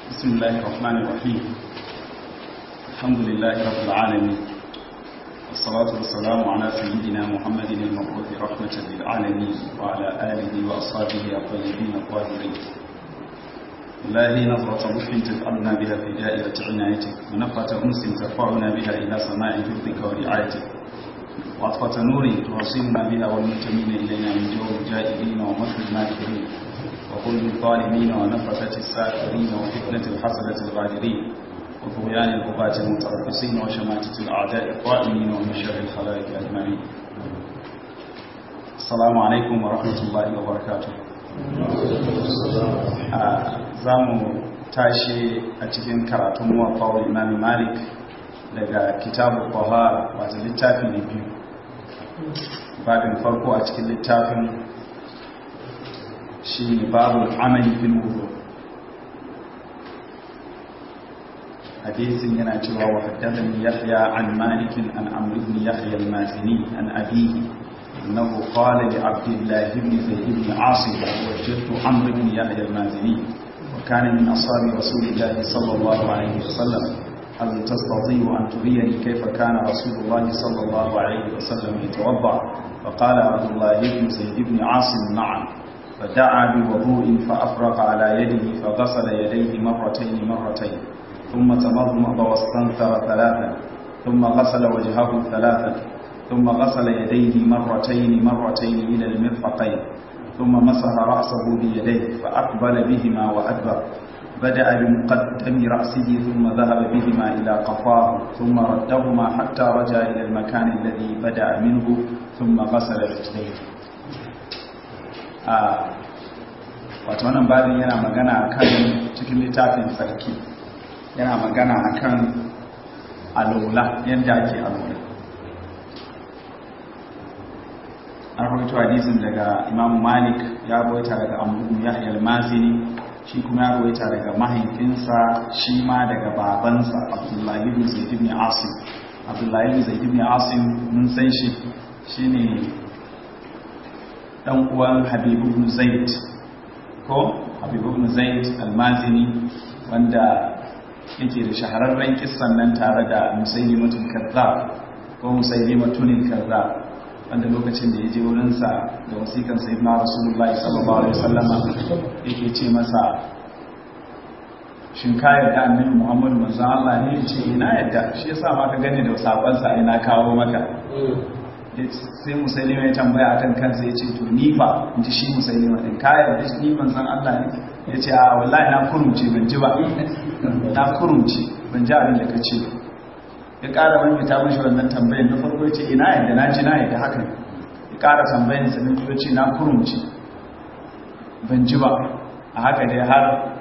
بسم الله الرحمن الرحيم الحمد لله رب العالمين والصلاة والسلام على سيدنا محمد المبعوث رحمة للعالمين وعلى آله وأصحابه الطيبين الطاهرين الله نظرة لطف تفعلنا بها في دائرة عنايتك ونفرة أنس ترفعنا بها إلى سماء حفظك ورعايتك وعطفة نور توصلنا بها والمنتمين إلينا من جو الجائرين ومكر الماكرين وقلب الظالمين ونفثة الساكرين وفتنة الحسنة الغادرين وطغيان الغباة المتربصين وشماتة الأعداء الطائمين ومن شر الخلائق أجمعين السلام عليكم ورحمة الله وبركاته za mu tashi a cikin karatun muwaffawar imam malik daga kitabu kwahara wata littafi ne biyu babin farko a cikin littafin shi ne babu amali fil wudu hadisin yana cewa wa haddathani yahya an malik an amr ibn yahya al-mazini an abihi annahu qala li abdullah ibn zayd ibn asim wajadtu amr ibn yahya al-mazini wa kana min ashabi rasulillah sallallahu alayhi wa sallam هل تستطيع أن تريني كيف كان رسول الله صلى الله عليه وسلم يتوضأ فقال عبد الله بن زيد بن عاصم نعم فدعا بوضوء فأفرق على يده فغسل يديه مرتين مرتين ثم تمضمض واستنثر ثلاثا ثم غسل وجهه ثلاثا ثم غسل يديه مرتين مرتين إلى المرفقين ثم مسح رأسه بيديه فأقبل بهما وأدبر بدأ بمقدم رأسه ثم ذهب بهما إلى قفاه ثم ردهما حتى رجع إلى المكان الذي بدأ منه ثم غسل رجليه wato wannan babin yana magana kan cikin littafin sarki yana magana akan alola yadda ake alola an rawaito hadisin daga imam malik ya rawaita daga abu yahya al-mazini shi kuma ya rawaita daga mahaifinsa shi ma daga babansa abdullahi ibn zaid ibn asim abdullahi ibn zaid ibn asim mun san shi shine dan uwan habib ibn zaid ko habib ibn zaid al-mazini wanda yake da shahararren kissan nan tare da musaylimatul kazzab ko musaylimatul kazzab wanda lokacin da ya je wurinsa da wasikan sayyidina rasulullahi sallallahu alaihi wasallama yake ce masa shin ka yarda annabi muhammadu manzo Allah ne ce ina yarda shi yasa ma ka gani da sakon sa ina kawo maka sai musailima ya tambaya akan kansa ya ce to ni fa in ji shi musailima din ka yarda ni manzon Allah ne ya ce a wallahi na kurumce ban ji ba na kurumce ban ji abin da ka ce ya ƙara wani ta mashi wannan tambayin na farko ya ce ina yadda na ji na yadda haka ya ƙara tambayin sa na ce na kurumci ban ji ba a haka dai har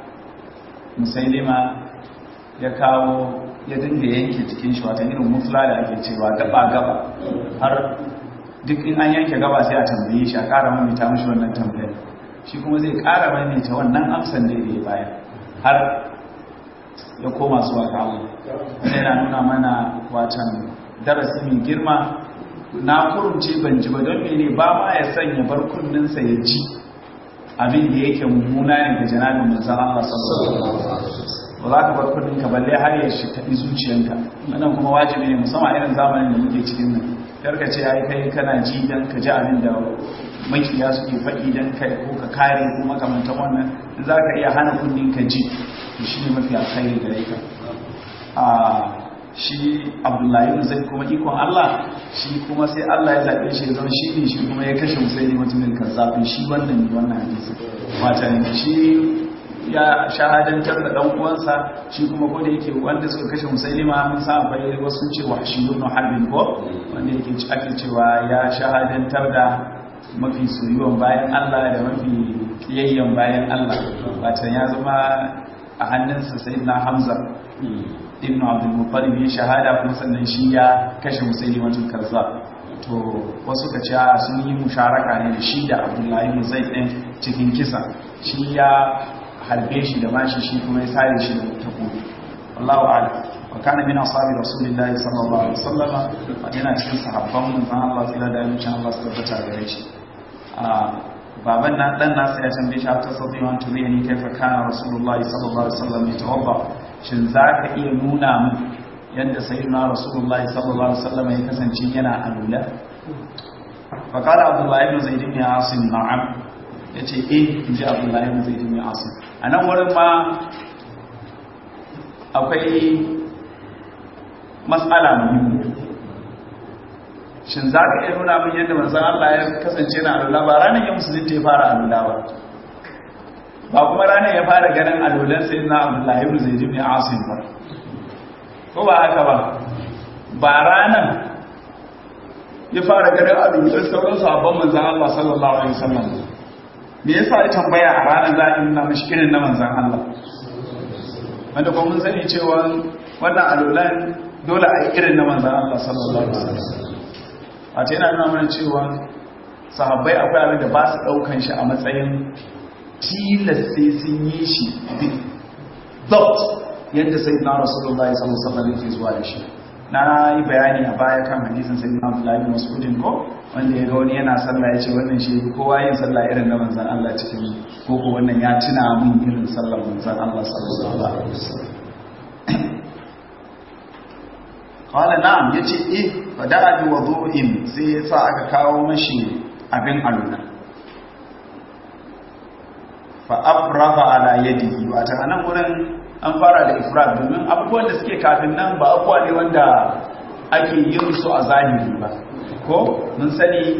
musailima ya kawo ya dinga yanke cikin shi wata irin mufla da ake cewa gaba gaba har duk in an yanke gaba sai a tambaye shi a ƙara wani ta mashi wannan tambayin shi kuma zai ƙara wani ta wannan amsan da ya bayan har ya koma zuwa ga Allah wanda yana nuna mana watan darasi mai girma na kurumce ban ji ba don mene ba ma ya sanya bar kunninsa ya ji abin da yake mummuna ne ga janabin manzan Allah sallallahu alaihi ba za ka bar kunninka balle har ya shi kaɗi zuciyanka wannan kuma wajibi ne musamman irin zamanin da muke cikin nan karka ce ai kai kana ji dan ka ji abin da makiya suke faɗi dan kai ko ka kare ko makamantan wannan za ka iya hana kunninka ji shi ne mafi alkhairi gare ka a shi abdullahi zai kuma ikon Allah shi kuma sai Allah ya zaɓe shi zama shi ne shi kuma ya kashe musayi mutumin kazzafin shi wannan ne wannan hadisi wata ne shi ya shahadantar da dan uwansa shi kuma ko da yake wanda suka kashe musailima mun sa akwai wasu cewa shi ibn harbin ko wanda yake ake cewa ya shahadantar da mafi soyuwan bayan Allah da mafi kiyayyen bayan Allah wata ya zama a hannunsa sai na hamza ibn abdul muttalib ya shahada kuma sannan shi ya kashe musaili wajen karza to wasu ka ce sun yi musharaka ne da shi da abdullahi ibn zaid din cikin kisa shi ya harbe shi da mashi shi kuma ya sare shi da takobi wallahu a'lam wa kana min ashabi rasulillahi sallallahu alaihi wasallam yana cikin sahabban manzon Allah tsira da yancin Allah su tabbata gare shi baban na dan nasa ya tambaye shi ta sauki wa turi ne kai fa kana rasulullahi sallallahu alaihi wasallam ya tawabba shin zaka iya nuna min yadda sayyidina rasulullahi sallallahu alaihi wasallam ya kasance yana alula fa qala abdullahi ibn zaid ibn asim na'am yace eh inji abdullahi ibn zaid ibn asim anan wurin ma akwai mas'ala muhimmi shin za ka iya nuna min yadda manzan Allah ya kasance na alula ba ranar ya musulunta ya fara alula ba ba kuma ranar ya fara ganin alulan sai na abdullahi ibn zaid ibn asim ba ko ba haka ba ba ranar ya fara ganin alulan sauran sahabban manzan Allah sallallahu alaihi wasallam me yasa ya tambaya a ranar za a nuna mashi irin na manzan Allah wanda kuma mun sani cewa wannan alulan dole a yi irin na manzan Allah sallallahu alaihi wasallam a ce yana nuna mana cewa sahabbai akwai abin da ba su ɗaukan shi a matsayin tilas sai sun yi shi bidabt yadda sai na rasulullah sallallahu alaihi wasallam zuwa da shi na yi bayani a baya kan hadisin sai na Abdullahi Mas'udin ko wanda ya ga wani yana sallah ya ce wannan shi kowa yin sallah irin na manzan Allah cikin ko ko wannan ya tuna min irin sallar manzan Allah sallallahu alaihi wasallam kawai na'am ya ce eh fada bi wadu'in sai ya sa aka kawo mashi abin aluna fa afrafa ala yadihi wata anan wurin an fara da ifrat domin abubuwan da suke kafin nan ba abubuwa ne wanda ake yin su a zahiri ba ko mun sani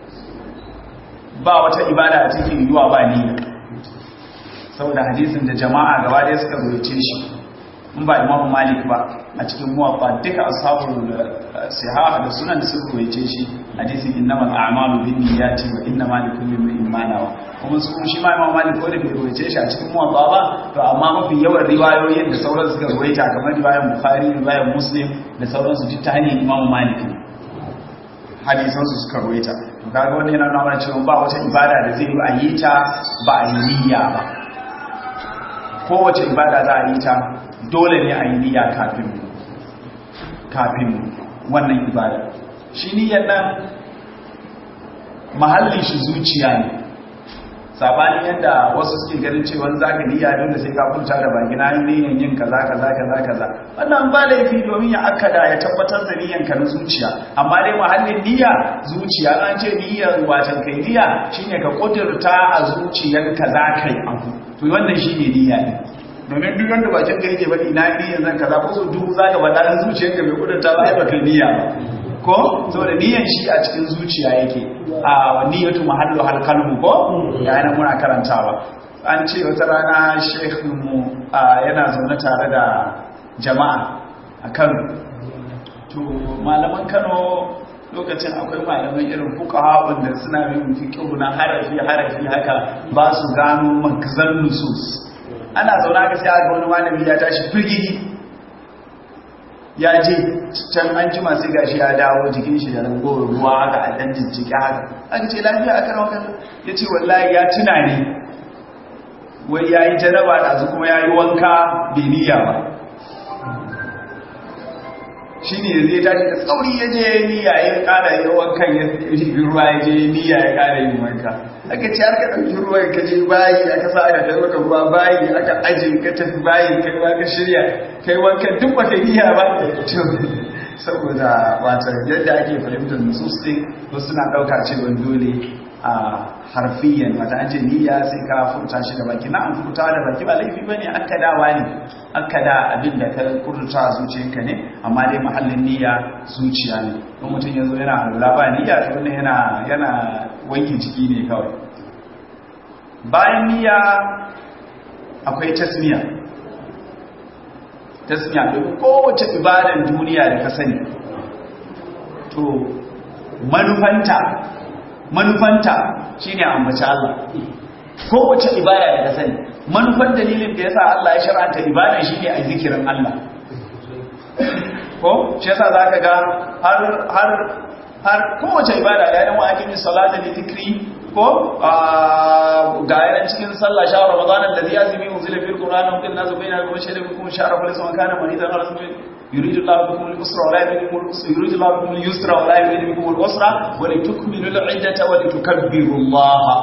ba wata ibada a cikin yiwuwa ba niyya saboda hadisin da jama'a gaba ɗaya suka rubuce shi in ba imamu malik ba a cikin muwaffa duka ashabul sihaha da sunan da suka koyace shi hadisin innamal a'malu binniyati wa innamal likulli imrin ma nawa kuma su shi ma imamu malik ko da bai koyace shi a cikin muwaffa ba to amma mafi yawan riwayoyin da sauran suka ruwaita kamar riwayar bukhari riwayar muslim da sauran su duk ta hanyar imamu malik ne hadisan su suka ruwaita to kaga wannan yana nuna cewa ba wata ibada da zai yi a yi ta ba a yi niyya ba kowace ibada za a yi ta dole ne a yi niyya kafin kafin wannan ibada shi niyyar nan mahallin shi zuciya ne sabanin yadda wasu suke ganin cewa za ka niyya dole sai ka kunta da baki na niyyar yin kaza kaza kaza kaza wannan ba laifi domin ya akada ya tabbatar da niyyar ka na zuciya amma dai mahallin niyya zuciya an ce niyyar wacan kai niyya shine ka kudurta a zuciyarka za ka yi abu to wannan shine niyya ne domin duk wanda bakin ka yake faɗi na niyyar zan kaza ko so duk zaka faɗa dan zuciyarka bai kudurta ba ai baka niyya ba ko saboda niyyar shi a cikin zuciya yake a niyyatu mahallu hal kalbu ko ya yana muna karantawa an ce wata rana sheikh mu yana zaune tare da jama'a a Kano to malaman Kano lokacin akwai malaman irin fuqaha wanda suna yin fiqh na harafi harafi haka ba su gano makzan nusus ana zauna ga sai aka wani malami ya tashi firgigi ya je can an jima sai gashi ya dawo jikin shi da rangowar ruwa haka a dan jijjiki haka aka ce lafiya aka rawa kan ya ce wallahi ya tuna ne wai ya yi jaraba da kuma ya yi wanka bai niyya ba shi ne zai tashi da tsauri ya je niyya ya kara yi wankan ya ribi ruwa ya je niyya ya kara yin wanka aka ce aka ɗauki ruwan ka je bayi aka sa aka kai maka ruwa bayi aka aje ka tafi bayi kai ma ka shirya kai wankan duk baka niyya ba saboda wata yadda ake fahimtar nusus ɗin wasu suna ɗauka cewa dole a harfiyan wata an ce niyya sai ka furta shi da baki na an furta da baki ba laifi bane akkadawa ne akkada abin da ka kurta a zuciyarka ne amma dai mahallin niyya zuciya ne in mutum ya zo yana alula ba niyya to wannan yana yana wanke jiki ne kawai bayan niyya akwai tasmiya tasmiya domin kowace ibadan duniya da ka sani to manufanta manufanta shine ambaci Allah kowace ibada da ka sani manufan dalilin da yasa Allah ya shar'anta ibada shine a zikirin Allah ko shi yasa zaka ga har har har kowace ibada ya yi wa'akin salata da zikri ko ga yaran cikin sallah sha ramadan alladhi yazmi unzila fil qur'an wa kunna nazu bayna al shay'in bikum shahra kullu sama kana maridan ala rasul yuridu Allah bikum al-usra wa la yuridu bikum al-usra yuridu Allah bikum al-yusra wa la yuridu bikum al-usra wa litukmilu al-iddata wa litukabbiru Allah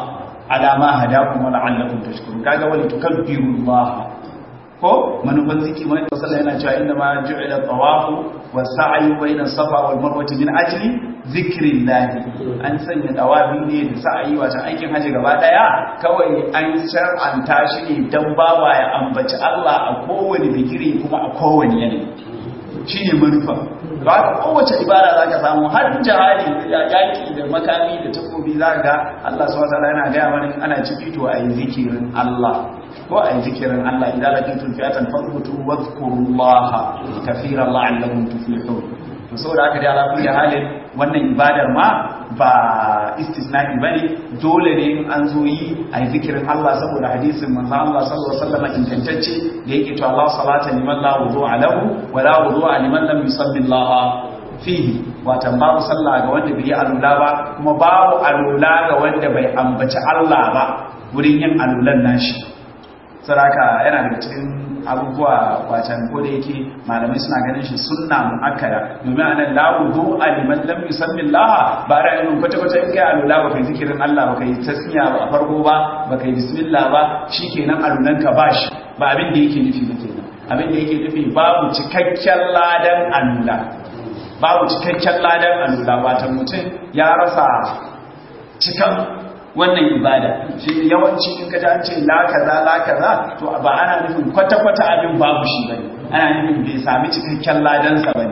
ala ma hadakum wa la'allakum tashkurun kaga wali tukabbirullaha ko manufan ziki mai sallah yana cewa inda ma ju'ila tawafu wa sa'yu bayna safa wal marwa min ajli zikrillah an sanya tawafi ne da sa'yi wato aikin haji gaba daya kawai an shar'anta shi ne dan bawa ya ambaci Allah a kowane bigire kuma a kowane yanayi shine manufa ba ka kowace ibada zaka samu har jihadi yaki da makami da takobi zaka Allah subhanahu wa ta'ala yana ga mana ana ciki to ayi zikirin Allah ko a yi zikirin Allah idan lakin fi'atan fadbutu wadhkurullaha kaseeran la'allakum tuflihun to saboda haka dai ala kulli halin wannan ibadar ma ba istisna'i bane dole ne in an zo yi a yi zikirin Allah saboda hadisin manzo Allah sallallahu alaihi wasallam ingantacce da yake to Allah salata liman la wudu'a lahu wa la wudu'a liman lam yusalli Allah fihi watan babu sallah ga wanda bai yi alula ba kuma babu alula ga wanda bai ambaci Allah ba wurin yin alulan nashi saraka yana daga cikin abubuwa wacan ko da yake malamai suna ganin shi sunna muakkada domin anan la wudu aliman lam yusammi Allah ba ra'ayin kwata kwata in kai alula ba kai zikirin Allah ba kai tasmiya ba farko ba ba kai bismillah ba shikenan alulan ka bashi ba abin da yake nufi ba kenan abin da yake nufi babu cikakken ladan alula babu cikakken ladan alula watan mutum ya rasa cikan wannan ibada shi yawanci in kaji an ce la kaza la kaza to ba ana nufin kwata-kwata abin babu shi bane ana nufin bai sami cikakken ladansa bane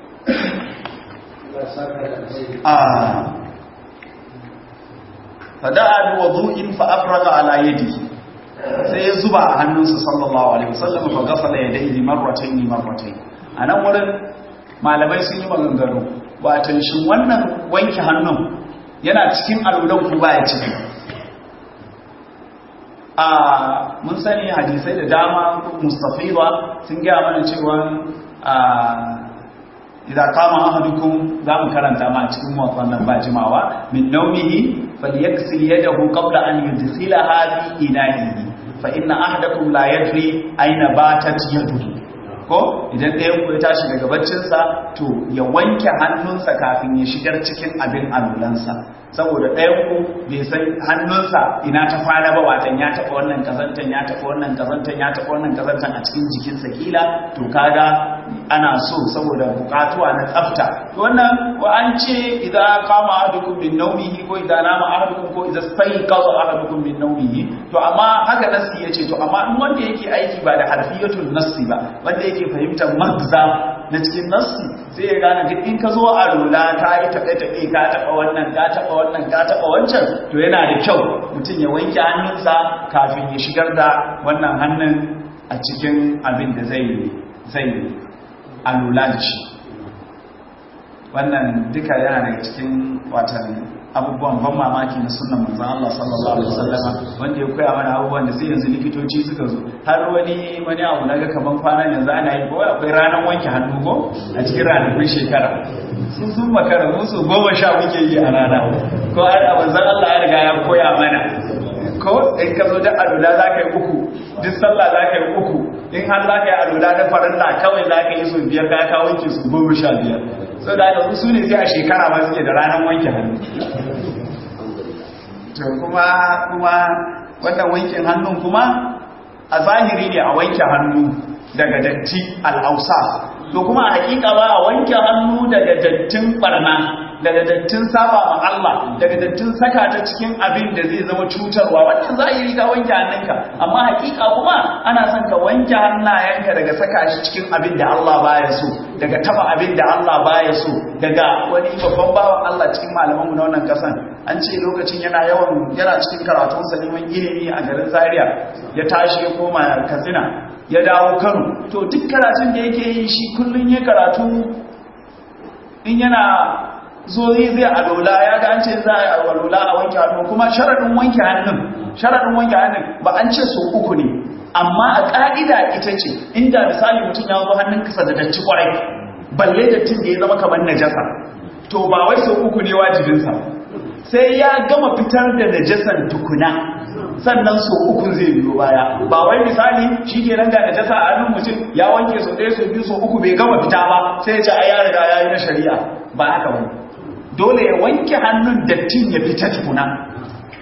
ah fada'a bi wudu'in fa afraga ala yadihi sai ya zuba a hannunsa sallallahu alaihi wasallam fa ghasala yadayhi marratayn marratayn anan wurin malamai sun yi maganganu wato shin wannan wanke hannun yana cikin alulan ku baya ciki a mun sani hadisai da dama mustafiwa sun gaya mana cewa a idan kama ahadukum za mu karanta ma cikin wannan ba jimawa min naumihi falyaghsil yadahu qabla an yudkhilaha fi ina'ihi fa inna ahadakum la yadri aina batat yaduhu ko idan ɗayan ku ya tashi daga baccinsa to ya wanke hannunsa kafin ya shigar cikin abin alulansa saboda ɗayan ku bai san hannunsa ina ta fara ba watan ya taɓa wannan kazantan ya taɓa wannan kazantan ya taɓa wannan kazantan a cikin jikinsa kila to kaga ana so saboda bukatuwa na tsafta wannan ko an ce idan kama ahadukum min nawmihi ko idan nama ahadukum ko idan stayqaza ahadukum min nawmihi to amma haka nassi yace to amma in wanda yake aiki ba da harfiyatul nassi ba wanda yake fahimtar magza na cikin nassi sai ya gane duk in ka zo a rola ka yi taɓe-taɓe ka taɓa wannan ka taɓa wannan ka taɓa wancan to yana da kyau mutum ya wanke hannunsa kafin ya shigar da wannan hannun a cikin abin da zai zai alula da shi wannan duka yana daga cikin watan abubuwan ban mamaki na sunan manzan Allah sallallahu alaihi wasallama wanda ya koya mana abubuwan da sai yanzu likitoci suka zo har wani wani abu naga kaman kwana yanzu ana yi ko akwai ranar wanke hannu ko a cikin ranakun shekara sun sun makara musu goma sha muke yi a rana ko har a manzan Allah ya riga ya koya mana ko in ka zo da alula za ka yi uku duk sallah za ka yi uku in har za ka yi alula da farilla kawai za ka yi su biyar ka ka wanke su goma sha biyar so da aka su ne sai a shekara ma suke da ranar wanke hannu to kuma kuma wannan wankin hannun kuma a zahiri ne a wanke hannu daga datti al'ausa to kuma a hakika ba a wanke hannu daga dattin barna daga dattin saba ma Allah daga dattin saka ta cikin abin da zai zama cutarwa wannan zahiri ka wanke hannunka amma hakika kuma ana son ka wanke hannayenka daga saka shi cikin abin da Allah baya so daga taba abin da Allah baya so daga wani babban bawan Allah cikin malaman mu na wannan kasan an ce lokacin yana yawan yana cikin karatun sa neman ilimi a garin Zaria ya tashi ya koma Katsina ya dawo Kano to duk karatun da yake yi shi kullun ya karatu in yana zo zai zai alola ya ga an ce za a yi alola a wanke hannu kuma sharaɗin wanke hannun sharaɗin wanke hannun ba an ce so uku ne amma a ƙa'ida ita ce inda misali mutum ya zo hannun kasa da datti kwarai balle dattin da ya zama kamar najasa to ba wai so uku ne wajibinsa sai ya gama fitar da najasan tukuna sannan so uku zai biyo baya ba wai misali shi ke nan ga najasa a hannun mutum ya wanke so ɗaya so biyu so uku bai gama fita ba sai ya ce ai ya riga ya yi na shari'a ba haka wani dole ya wanke hannun dattin ya fita tukuna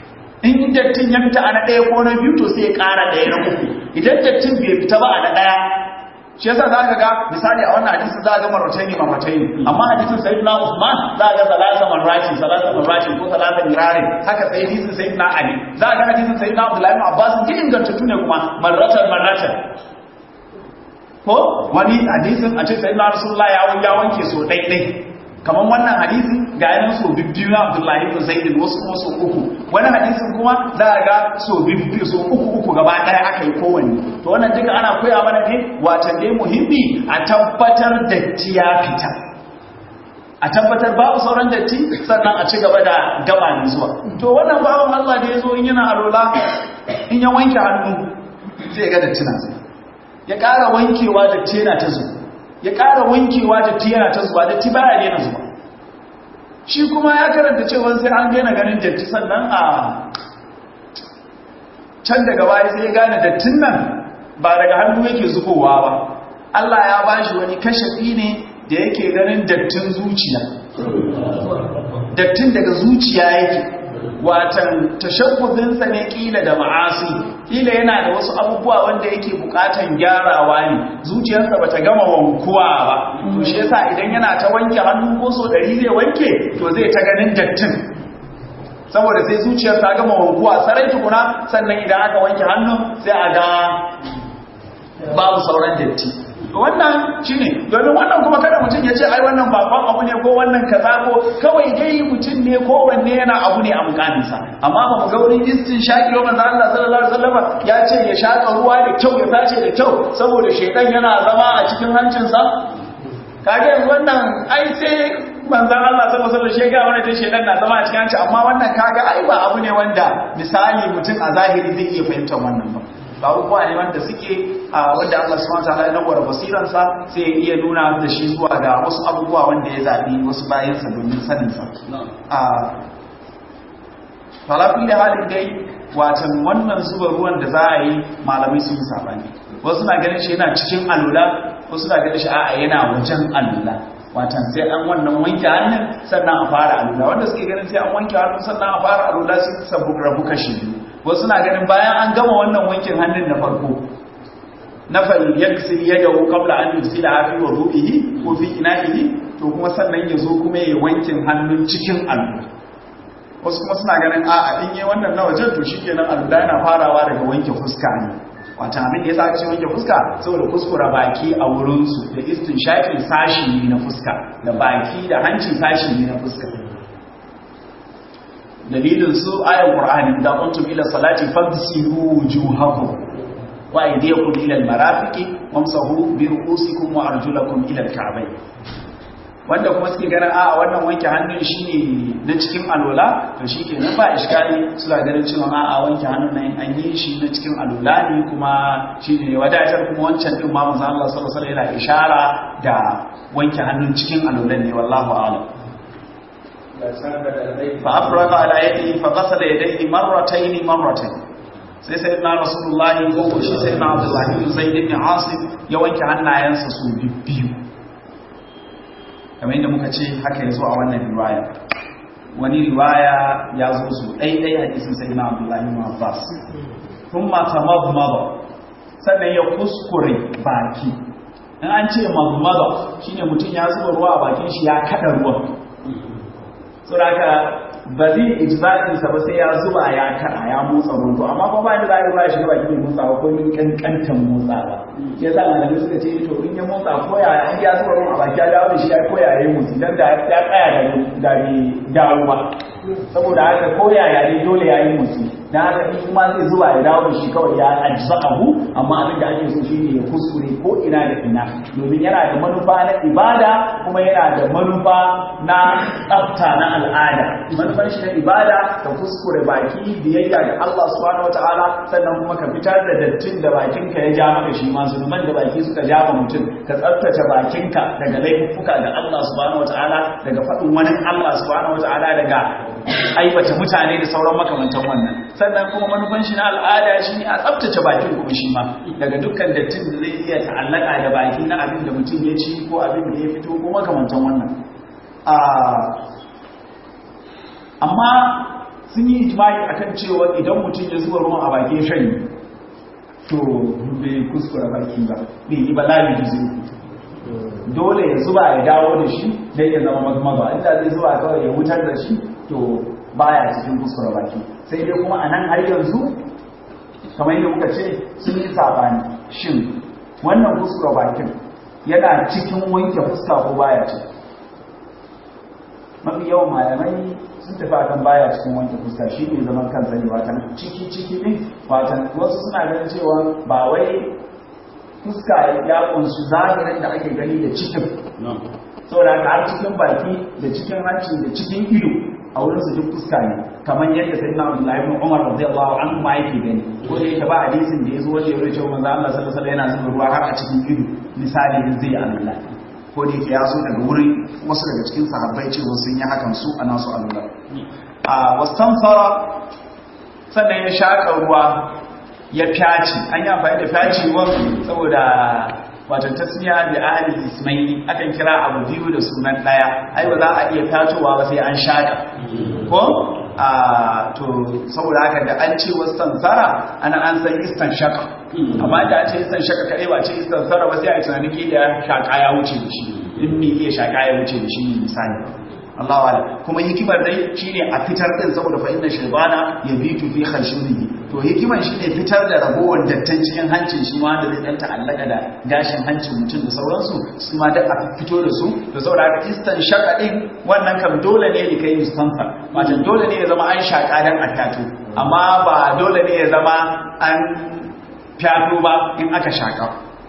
in dattin ya fita a na ɗaya ko na biyu to sai ya ƙara ɗaya na uku idan dattin bai fita ba a na ɗaya shi yasa za ka ga misali a wannan hadisi za ga marwatai ne marwatai ne amma hadisin sayyidina Usman za ga salasa marrati salasa marrati ko salasa mirarin haka sai hadisin sayyidina Ali za ga hadisin sayyidina Abdullahi ibn Abbas duk ingantattu ne kuma marratan marratan ko wani hadisin a ce sayyidina Rasulullah ya wanke so ɗaiɗai kamar wannan hadisi ga yanar so bibbiyu na abdullahi ibn zaid wasu kuma so uku wani hadisin kuma za a ga so bibbiyu so uku uku gaba ɗaya aka yi kowanne to wannan duka ana koya mana ne watan ne muhimmi a tabbatar datti ya fita a tabbatar babu sauran datti sannan a ci gaba da gaba ne zuwa to wannan bawan Allah da ya zo in yana alola in ya wanke hannu zai ga datti na ya ƙara wankewa datti yana ta zuwa ya ƙara wankewa da tiyana ta zuwa da tibaya daina zuwa shi kuma ya karanta cewa sai an daina ganin datti sannan a can daga baya sai ya gane dattin nan ba daga hannu yake zukowa ba Allah ya bashi wani kashafi ne da yake ganin dattin zuciya dattin daga zuciya yake watan tashabbuzinsa ne kila da ma'asi kila yana da wasu abubuwa wanda yake bukatan gyarawa ne zuciyarsa bata gama wankuwa ba to shi yasa idan yana ta wanke hannu ko so dari zai wanke to zai ta ganin dattin saboda sai zuciyar ta gama wankuwa sarai tukuna sannan idan aka wanke hannu sai a ga babu sauran datti wannan shine domin wannan kuma kada mutum ya ce ai wannan babban abu ne ko wannan kaza ko kawai dai mutum ne ko wanne yana abu ne a mukaminsa amma ba mu ga wurin istin shaki wa manzo Allah sallallahu alaihi wasallam ya ce ya shaka ruwa da kyau ya tace da kyau saboda shedan yana zama a cikin hancinsa kage yanzu wannan ai sai manzon Allah sallallahu alaihi wasallam shi ga wannan shedan na zama a cikin hanci amma wannan kaga ai ba abu ne wanda misali mutum a zahiri zai iya fahimtar wannan ba ba abubuwa ne wanda suke wanda Allah subhanahu wataala ya nawar basiransa sai ya iya nuna da shi zuwa ga wasu abubuwa wanda ya zabi wasu bayansa domin sanin sa a falafi da halin dai watan wannan zuba ruwan da za a yi malamai sun yi sabani wasu na ganin shi yana cikin alula wasu na ganin shi a'a yana wajen alula watan sai an wannan wanke hannun sannan a fara alula wanda suke ganin sai an wanke hannun sannan a fara alula sai sabu rabu kashi biyu wasu na ganin bayan an gama wannan wankin hannun na farko na fal yaksir yadahu qabla an yusila fi wudu'ihi ko fi ina'ihi to kuma sannan ya zo kuma ya wankin hannun cikin alula wasu kuma suna ganin a in yi wannan na wajen to shikenan alula yana farawa daga wanke fuska ne wata abin da ya sa ce wanke fuska saboda kuskura baki a wurinsu da istin shafin sashi ne na fuska da baki da hanci sashi ne na fuska dalilin su ayan qur'ani da kuntum ila salati fagsilu wujuhakum wa aydiyakum ila almarafiqi wamsahu bi ru'usikum wa arjulakum ila alka'bayn wanda kuma suke ganin a wannan wanke hannun shine na cikin alola to shikenan ba iskali suna ganin cewa a a wanke hannun nan an yi shi na cikin alola ne kuma shine wadatar kuma wancan din ma manzo Allah sallallahu alaihi wasallam yana ishara da wanke hannun cikin alolan ne wallahu a'lam فأفرغ على يده فغسل يديه مرتين مرتين sai sai na rasulullahi ko shi sai na abdullahi bin zaid ibn asim ya wanke hannayensa su biyu kamar yadda muka ce haka yazo a wannan riwaya wani riwaya ya zo su ɗaiɗai hadisin sai na abdullahi bin abbas kuma tamadmada sannan ya kuskure baki in an ce mazmada shine mutum ya zuba ruwa a bakin shi ya kada ruwan saboda ba zai ijza'insa ba sai ya zuba ya kada ya motsa rungu amma ba ba da za a yi ba shi ba shi motsa ba ko min kankantan motsa ba ya sa malamai suka ce to in ya motsa ko ya an ya zuba ruwan a baki ya dawo da shi ya koya ya yi motsi dan da ya tsaya da da bai dawo ba saboda haka ko ya ya dai dole ya yi motsi dan haka in kuma zai zuba ya dawo da shi kawai ya ajza'ahu amma abin da ake so shine ya kuskure ko ina da ina domin yana da manufa na ibada kuma yana da manufa na tsafta na al'ada manufar shi na ibada ka kuskure baki biyayya ga Allah subhanahu wataala sannan kuma ka fitar da dattin da bakinka ya ja maka shi ma zunuban da baki suka ja ma mutum ka tsaftace bakinka daga laifuka ga Allah subhanahu wataala daga faɗin wani Allah subhanahu wataala daga aibata mutane da sauran makamantan wannan sannan kuma manufan shi na al'ada shi ne a tsaftace bakin kuma shi ma daga dukkan dattin da zai iya ta'allaka da baki na abin da mutum ya ci ko abin da ya fito ko makamantan wannan amma sun yi ijma'i akan cewa idan mutum ya zuba ruwan a bakin shanyi to bai kuskura baki ba bai yi ba labi da zai dole ya zuba ya dawo da shi don ya zama mazmaza inda zai zuba kawai ya wutar da shi to baya cikin kuskura baki sai dai kuma a nan har yanzu kamar yadda muka ce sun yi sabani shin wannan kuskura bakin yana cikin wanke fuska ko baya ce mafi yawan malamai sun tafi akan baya cikin wanke fuska shi ne zaman kansa ne watan ciki ciki ne watan wasu suna ganin cewa ba wai fuska ya kunshi zahirin da ake gani da cikin saboda haka har cikin baki da cikin hanci da cikin ido a wurin su duk fuska ne kamar yadda sai na Abdullahi ibn Umar radiyallahu anhu ma yake gani ko da yake ba hadisin da yazo wanda ya cewa manzo Allah sallallahu alaihi wasallam yana zuba ruwa har a cikin ido misali da zai Allah ko da yake ya zo daga wurin wasu daga cikin sahabbai cewa sun yi hakan su a nasu Allah a wastanfara sannan ya shaka ruwa ya fyaci an yi amfani da fyaciwar saboda watan tasmiya da ahli ismaili akan kira abu biyu da sunan daya ai ba za a iya fatowa ba sai an shaka ko a to saboda haka da an ce wasan sara ana an san istan shaka amma da an ce istan shaka kadai ba ce istan sara ba sai a yi tunanin ki da shaka ya wuce da shi in me iya shaka ya wuce da shi misali Allah wala kuma hikimar dai shine a fitar din saboda fa inna shaybana yabitu fi khashunihi to hikimar shine fitar da ragowar dattan cikin hancin shi ma da zai dan ta'allaka da gashin hancin mutum da sauransu su ma da a fito da su da saboda haka istan shaka din wannan kam dole ne ne kai mustanfa wato dole ne ya zama an shaka dan attato amma ba dole ne ya zama an fyato ba in aka shaka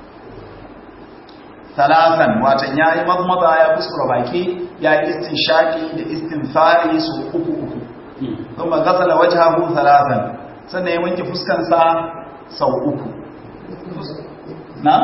salasan watan ya yi mazmaza ya kuskura baki ya yi istinshaki da istinfari su uku uku kuma gasala wajhahu salasan sannan ya wanke fuskansa sau uku na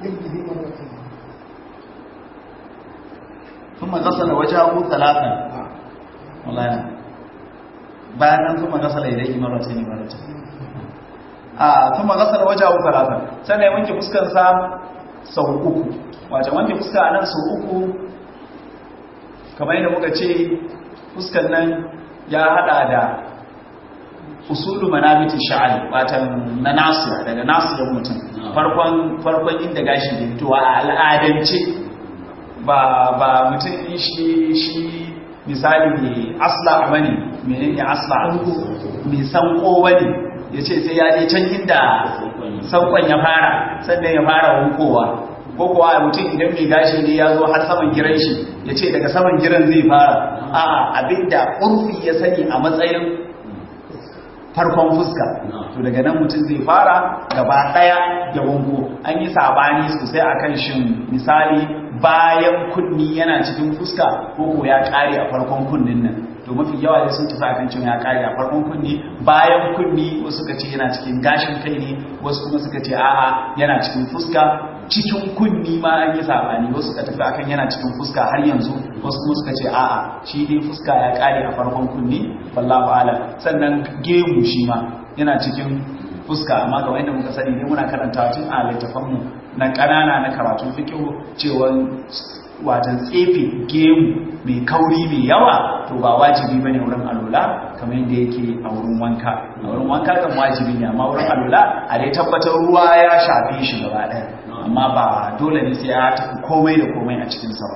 kuma gasala wajhahu salasan wallahi bayan nan kuma gasala ilayhi marratayn marratayn a kuma gasala wajhahu salasan sannan ya wanke fuskansa sau uku wace wanke fuska a nan sau uku kamar yadda muka ce fuskan nan ya hada da usulu manabiti sha'al watan na nasu daga nasu da mutum farkon farkon inda gashi da fitowa a al'adance ba ba mutum shi shi misali ne asla bane menene asla mai sanko bane yace sai ya je can inda sankon ya fara sannan ya fara hunkowa ko kuwa mutum idan mai gashi ne ya zo har saman giran shi ya ce daga saman giran zai fara a abinda urfi ya sani a matsayin farkon fuska to daga nan mutum zai fara gaba daya da wango an yi sabani sosai akan shin misali bayan kunni yana cikin fuska ko ko ya kare a farkon kunnin nan to mafi yawa da sun tafi akan cewa ya kare a farkon kunni bayan kunni wasu suka ce yana cikin gashin kai ne wasu kuma suka ce a'a yana cikin fuska cikin kunni ma an yi sabani wasu suka tafi akan yana cikin fuska har yanzu wasu kuma suka ce a'a shi dai fuska ya kare a farkon kunni wallahu ala sannan gemu shi ma yana cikin fuska amma ga wanda muka sani ne muna karanta tun a littafanmu na ƙanana na karatun fikihu cewa watan tsefe gemu mai kauri mai yawa to ba wajibi ba ne wurin alula kamar yadda yake a wurin wanka a wurin wanka kan wajibi ne amma wurin alula a dai tabbatar ruwa ya shafe shi gaba ɗaya amma ba dole ne sai ya tafi komai da komai a cikin sa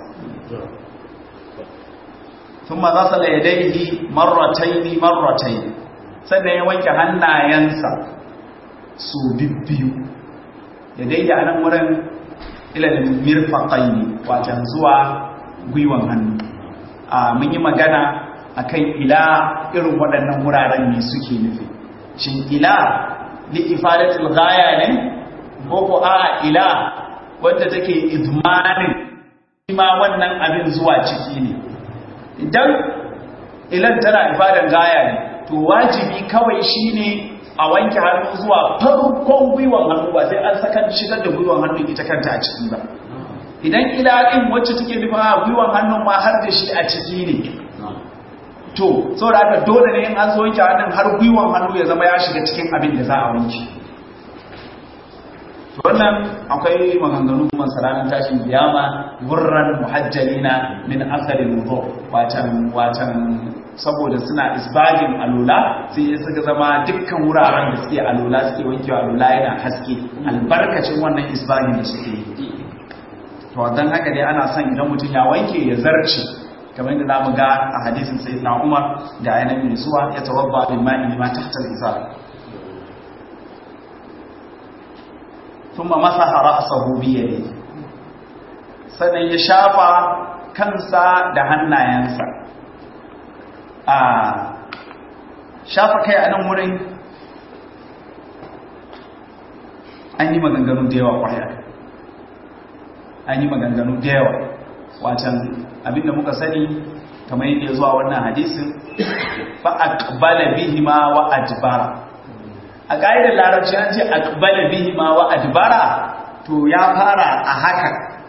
ثم غسل يديه مرتين مرتين sannan ya wanke hannayensa su bibbiyu ya daida a nan wurin ilalin mirfaƙaini wajen zuwa gwiwan hannu a mun yi magana akan ila irin waɗannan wuraren ne suke nufi shin ila li ifadatul ghaya ne ko ko a ila wanda take idmanin ma wannan abin zuwa ciki ne idan ilan tana ifadan gaya ne to wajibi kawai shine a wanke hannu zuwa farkon gwiwan hannu ba sai an saka shigar da gwiwan hannu ita kanta a ciki ba idan ila din wacce take nufin a gwiwan hannun ma har da shi a ciki ne to saboda haka dole ne in an zo wanke hannun har gwiwan hannu ya zama ya shiga cikin abin da za a wanke wannan akwai maganganu kuma salanin tashin kiyama gurran muhajjalina min asalin wudu watan watan saboda suna isbagin alola sai ya suka zama dukkan wuraren da suke alola suke wankewa alola yana haske albarkacin wannan isbagin da suke yi to don haka dai ana son idan mutum ya wanke ya zarce kamar yadda zamu ga a hadisin sayyidina Umar da ayyana mai zuwa ya tawabba bil ma'i ma tahta al-izar thumma masaha ra'sahu bi yadihi sannan ya shafa kansa da hannayensa a shafa kai a nan wurin an yi maganganu da yawa kwaya an yi maganganu da yawa wacan abinda muka sani kamar yadda ya zuwa wannan hadisin fa aqbala bihima wa adbara a ƙa'idar larabci an ce aqbala bihima wa adbara to ya fara a haka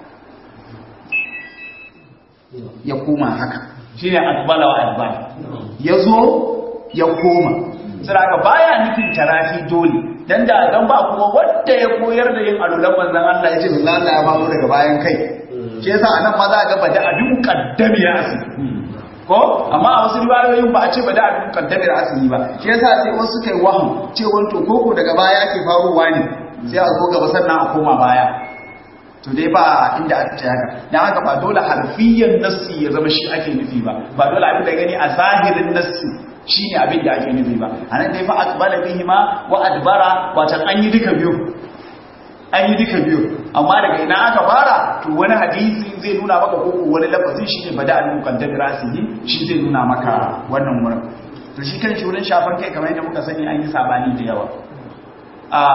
ya koma haka shine aqbala wa adbara yazo ya koma sai baya nufin tarafi dole dan da dan ba kuma wanda ya koyar da yin alulan manzon Allah ya ce Allah ya ba mu daga bayan kai shi yasa anan ma za ga bada abin kaddami ya asi ko amma a wasu riwayoyin ba a ce bada abin kaddami ya asi ba shi yasa sai wasu kai wahu ce wanto koko daga baya ke faruwa ne sai a zo gaba sannan a koma baya to dai ba inda aka ce haka dan haka ba dole harfiyan nassi ya zama shi ake nufi ba ba dole abin da gani a zahirin nassi shine abin da ake nufi ba anan dai fa aqbala bihima wa adbara wato an yi duka biyu an yi duka biyu amma daga ina aka fara to wani hadisi zai nuna maka ko wani lafazin shine bada al muqaddam rasihi shi zai nuna maka wannan wurin to shi kan shi wurin shafan kai kamar yadda muka sani an yi sabani da yawa a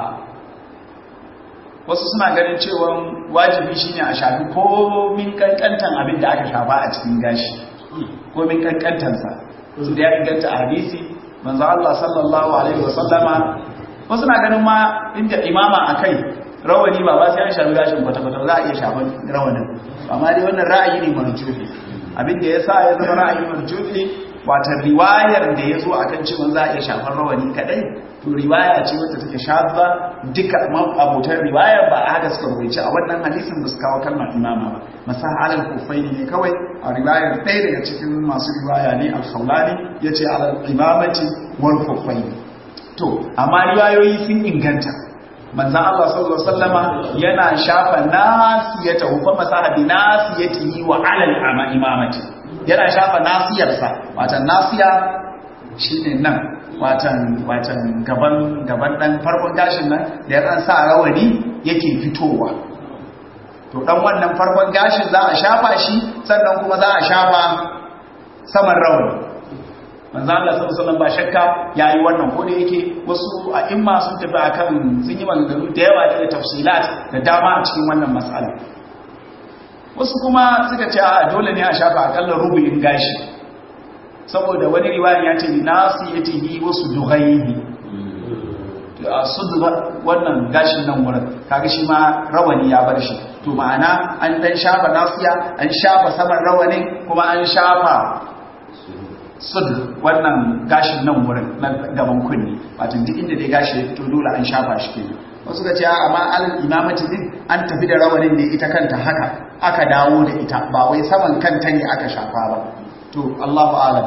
wasu suna ganin cewa wajibi shine a shafi komin kankantan abin da aka shafa a cikin gashi komin kankantansa su da ya inganta a hadisi manzo Allah sallallahu alaihi wasallama wasu na ganin ma inda imama akai rawani ba ba sai an shafi gashin kwata-kwata za a iya shafan rawanin amma dai wannan ra'ayi ne marjufi abin da yasa ya zama ra'ayi marjufi wata riwayar da ya zo akan cewa za a iya shafan rawani kadai to riwaya ce wacce take shadda duka abotan riwaya ba a haka suka rubuce a wannan hadisin ba su kawo kalmar imama ba masa alal kufaini ne kawai a riwayar ɗaya daga cikin masu riwaya ne al-khawlani yace alal imamati wal kufaini to amma riwayoyi sun inganta manzan Allah sallallahu Alaihi wasallama yana shafa nasiyata hufa masaha bi nasiyatihi wa alal ama imamati yana shafa nasiyarsa watan nasiya shine nan watan watan gaban gaban dan farkon gashin nan da yan sa rawani yake fitowa to dan wannan farkon gashin za a shafa shi sannan kuma za a shafa saman rawani manzo Allah sallallahu alaihi ba shakka yayi wannan ko da yake wasu a imma sun tafi akan sun yi maganganu da yawa da tafsilat da dama a cikin wannan mas'ala wasu kuma suka ce a dole ne a shafa akalla rubu'in gashi saboda wani riwaya ya ce nasiyatihi wasu dughayhi a sudu wannan gashin nan wurin kaga shi ma rawani ya bar shi to ma'ana an dan shafa nasiya an shafa saman rawanin kuma an shafa sud wannan gashin nan wurin na gaban kunni wato duk inda dai gashi ya fito dole an shafa shi kenan wasu ga cewa amma alal imamati din an tafi da rawanin ne ita kanta haka aka dawo da ita ba wai saman kanta ne aka shafa ba to Allahu a'lam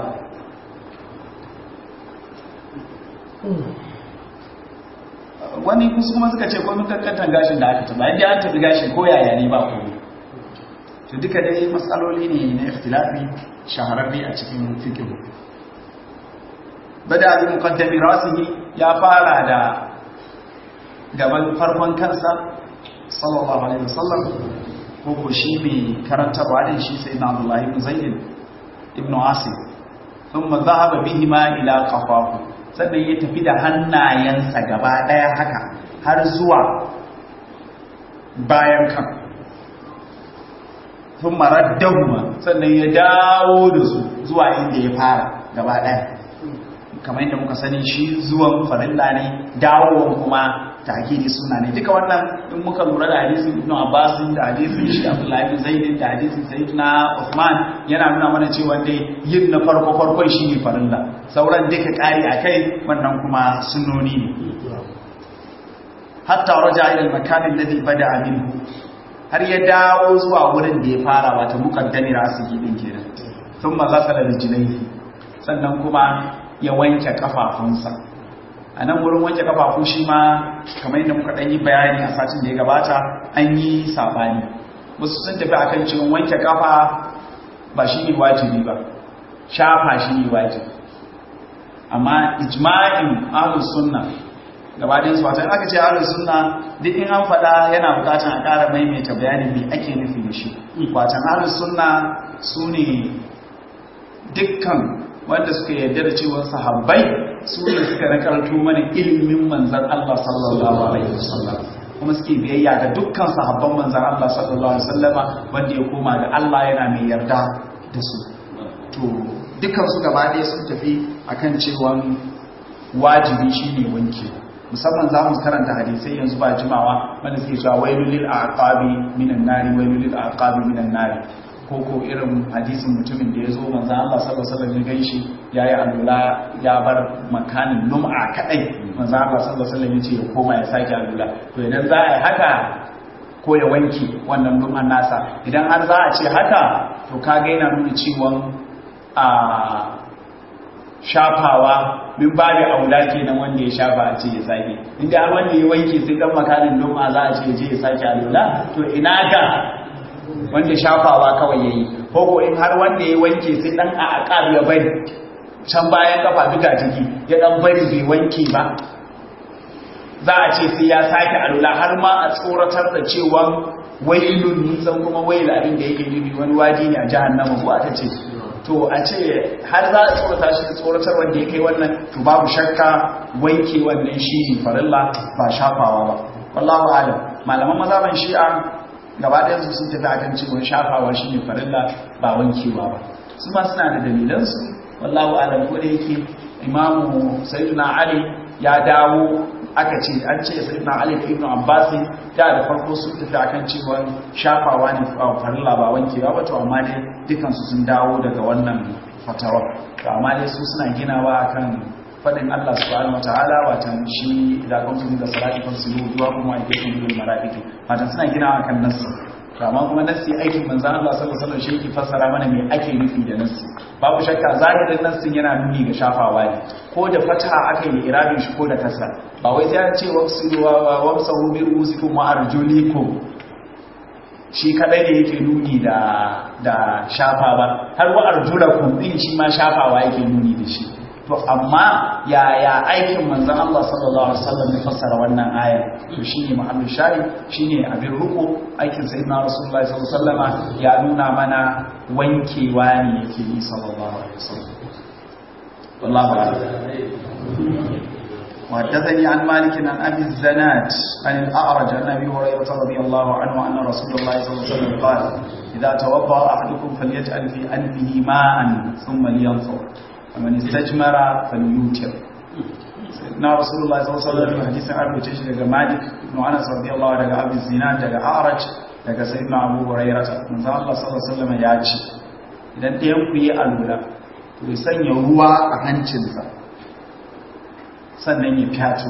wani kusa kuma suka ce komai kankantan gashin da aka taba inda an tafi gashin ko yaya ne ba komai to duka dai matsaloli ne na ikhtilafi shahararri a cikin fiqh bada bi muqaddami rasihi ya fara da gaban farkon kansa sallallahu alaihi wasallam ko ko shi mai karantarwa din shi sai na Abdullah ibn Zaid ibn Asim thumma dhahaba bihima ila qafafu sannan ya tafi da hannayensa gaba daya haka har zuwa bayan kan sun maraddahuma sannan ya dawo da su zuwa inda ya fara gaba ɗaya kamar yadda muka sani shi zuwan farilla ne dawowan kuma takiri suna ne duka wannan in muka lura da hadisin ibn abbas da hadisin shi abdullahi bin zaid da hadisin sayyidina usman yana nuna mana cewa dai yin na farko farkon shi ne farilla sauran duka kari akai wannan kuma sunnoni ne hatta raja ila al-makan alladhi bada'a minhu har ya dawo zuwa wurin da ya fara wata mukaddami rasihi din kenan thumma ghasala rijlaihi sannan kuma ya wanke kafafunsa a nan wurin wanke kafafu shi ma kamar yadda muka ɗan yi bayani a satin da ya gabata an yi sabani wasu sun tafi akan cewa wanke kafa ba shi ne wajibi ba shafa shi ne wajibi amma ijma'in ahlus sunna gabaɗin su wata aka ce ahlus sunna duk in an faɗa yana buƙatar a ƙara maimaita bayanin me ake nufi da shi watan ahlus sunna su ne dukkan wanda suka yarda da cewa sahabbai su ne suka nakarto mana ilimin manzan Allah sallallahu alaihi wasallam kuma suke biyayya ga dukkan sahabban manzan Allah sallallahu alaihi wasallama wanda ya koma ga Allah yana mai yarda da su to dukkan su gaba ɗaya sun tafi akan cewa wajibi shine wanke musamman za mu karanta hadisai yanzu ba jimawa wanda suke cewa wailul lil aqabi minan nari wailul lil aqabi minan nari ko ko irin hadisin mutumin da ya zo manzo Allah sallallahu alaihi wasallam ya ganshi yayi alula ya bar makanin lum'a kadai manzo Allah sallallahu alaihi wasallam ya ce ya koma ya sake alula to idan za a yi haka ko ya wanke wannan lum'an nasa idan har za a ce haka to kaga yana nuna cewa a shafawa min ba da aula kenan wanda ya shafa a ce ya sake inda har wanda ya wanke sai dan makanin lum'a za a ce ya je ya sake alula to ina ga wanda shafawa kawai yayi ko ko in har wanda ya wanke sai dan a aqab ya bari can bayan kafa duka jiki ya dan bari bai wanke ba za a ce sai ya sake alula har ma a tsoratar da cewa wailun nisan kuma wail abin da yake nufi wani waji ne a jahannama ko aka ce to a ce har za a tsorata shi tsoratar wanda ya kai wannan to babu shakka wanke wannan shi ne farilla ba shafawa ba wallahu alam malaman mazhaban shi'a gaba ɗaya su sun tafi akan cewa shafawa shi ne farilla ba wankewa ba su ma suna da dalilansu wallahu alam ko da yake imamu sayyidina ali ya dawo aka ce an ce sayyidina ali da ibnu abbas da da farko sun tafi akan cewa shafawa ne farilla ba wankewa ba to amma dai dukan su sun dawo daga wannan fatawa to amma dai su suna ginawa akan fadin Allah subhanahu wataala watan shi idan kun tuni da salati kan su zuwa kuma ake kun bil malaikati watan suna ginawa kan nassi amma kuma nassi aikin manzon Allah sallallahu alaihi wasallam shi yake fassara mana me ake nufi da nassi babu shakka zahirin nassin yana nuni ga shafawa ne ko da fataha aka yi irabin shi ko da kasra ba wai sai an ce wamsu wa wamsahu bi rusikum wa arjulikum shi kadai ne yake nuni da da shafa ba har wa arjulakum din shi ma shafawa yake nuni da shi to amma yaya aikin manzon Allah sallallahu alaihi wasallam ya fassara wannan ayar to shine muhammad shari shine abin ruku aikin sayyidina rasulullahi sallallahu alaihi wasallam ya nuna mana wankewa ne yake yi sallallahu alaihi wasallam wallahu a'lam وحدثني عن مالك عن ابي الزناد عن الاعرج عن ابي هريره رضي الله عنه ان رسول الله صلى الله عليه وسلم قال اذا توضا احدكم فليجعل في انفه ماء ثم لينظر ومن استجمر فليوتر na rasulullah sallallahu alaihi wasallam hadisin an rubuce shi daga malik ibn anas radiyallahu daga abu zinan daga a'raj daga sayyidina abu hurairah manzo Allah sallallahu alaihi wasallam ya ce idan ɗayan ku yi alula to ya sanya ruwa a hancinsa sannan ya fyato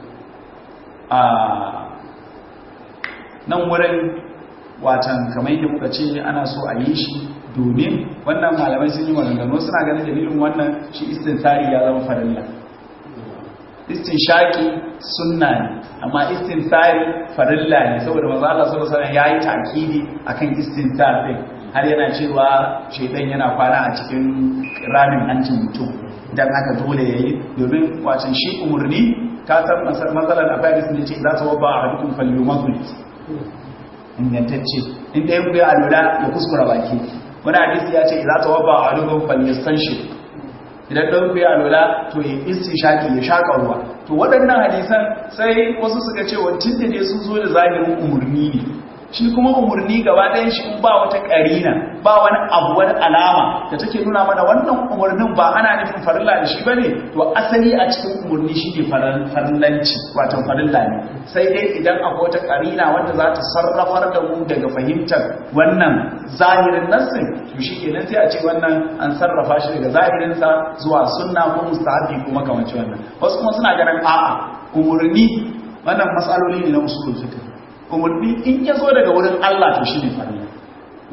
a nan wurin watan kamar yadda muka ce ana so a yi shi domin wannan malamai sun yi maganganu suna ganin dalilin wannan shi istintari ya zama farilla istinshaki sunna ne amma istintari farilla ne saboda manzo Allah sallallahu alaihi wasallam yayi takidi akan istintar din har yana cewa shaytan yana kwana a cikin ramin hancin mutum dan haka dole yayi domin wacin shi umurni ka san matsalar afairis ne ce za ta wabba a hadukun falyumatul ingantacce inda ya buga alura ya kuskura baki wani hadisi ya ce za ta wabba a hadukun falyastanshi idan ɗan ku ya alwala to ya isti shaki ya shaƙa ruwa to waɗannan hadisan sai wasu suka ce wancan da ne sun zo da zahirin umarni ne shi kuma umarni gaba ɗayan shi in ba wata ƙarina ba wani abu wani alama da take nuna mana wannan umarnin ba ana nufin farilla da shi bane to asali a cikin umarni shi ne farillanci wato farilla ne sai dai idan akwai wata ƙarina wanda za ta sarrafar da mu daga fahimtar wannan zahirin nassin to shi kenan sai a ce wannan an sarrafa shi daga zahirinsa zuwa sunna ko mustahabi ko makamanci wannan wasu kuma suna ganin a'a umarni wannan matsaloli ne na usulul fiqh umarni in ya zo daga wurin Allah to shi ne farilla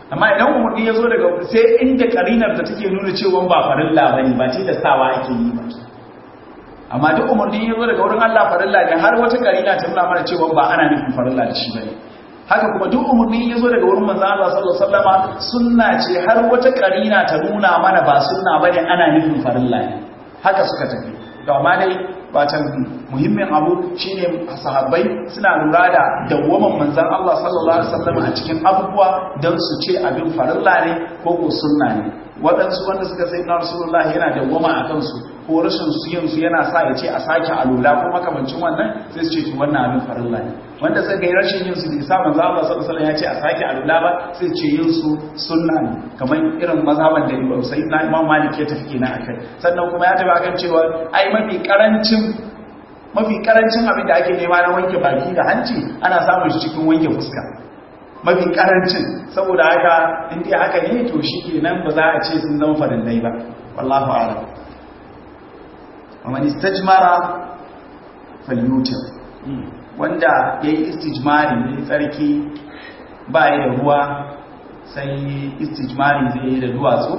amma idan umarni ya zo daga sai inda karinar da take nuna cewa ba farilla bane ba ce da sawa ake yi ba amma duk umarni ya zo daga wurin Allah farilla ne har wata karina ta nuna mana cewa ba ana nufin farilla da shi bane haka kuma duk umarni ya zo daga wurin manzo Allah sallallahu alaihi wasallama sunna ce har wata karina ta nuna mana ba sunna bane ana nufin farilla ne haka suka tafi to amma dai batan muhimmin abu shine sahabbai suna lura da dawwaman manzon Allah sallallahu alaihi wasallam a cikin abubuwa don su ce abin farilla ne ko ko sunna ne waɗansu wanda suka sai na rasulullah yana dawwama a kansu ko rashin su yin su yana sa ya ce a sake alula ko makamancin wannan sai su ce to wannan abin farilla ne wanda suka yi rashin yin su da isa manzo Allah sallallahu alaihi wasallam ya ce a sake alula ba sai ce yin su sunna ne kamar irin mazhaban da Imam Sayyid na Imam Malik ya tafi kenan akai sannan kuma ya tafi akan cewa ai mafi karancin mafi karancin abin da ake nema na wanke baki da hanci ana samun shi cikin wanke fuska mafi karancin saboda haka inda haka ne to shi kenan ba za a ce sun zama farillai ba wallahu a'lam ومن استجمر فليوتر wanda ya yi istijmari ne tsarki ba ya da ruwa sai istijmari zai yi da duwatsu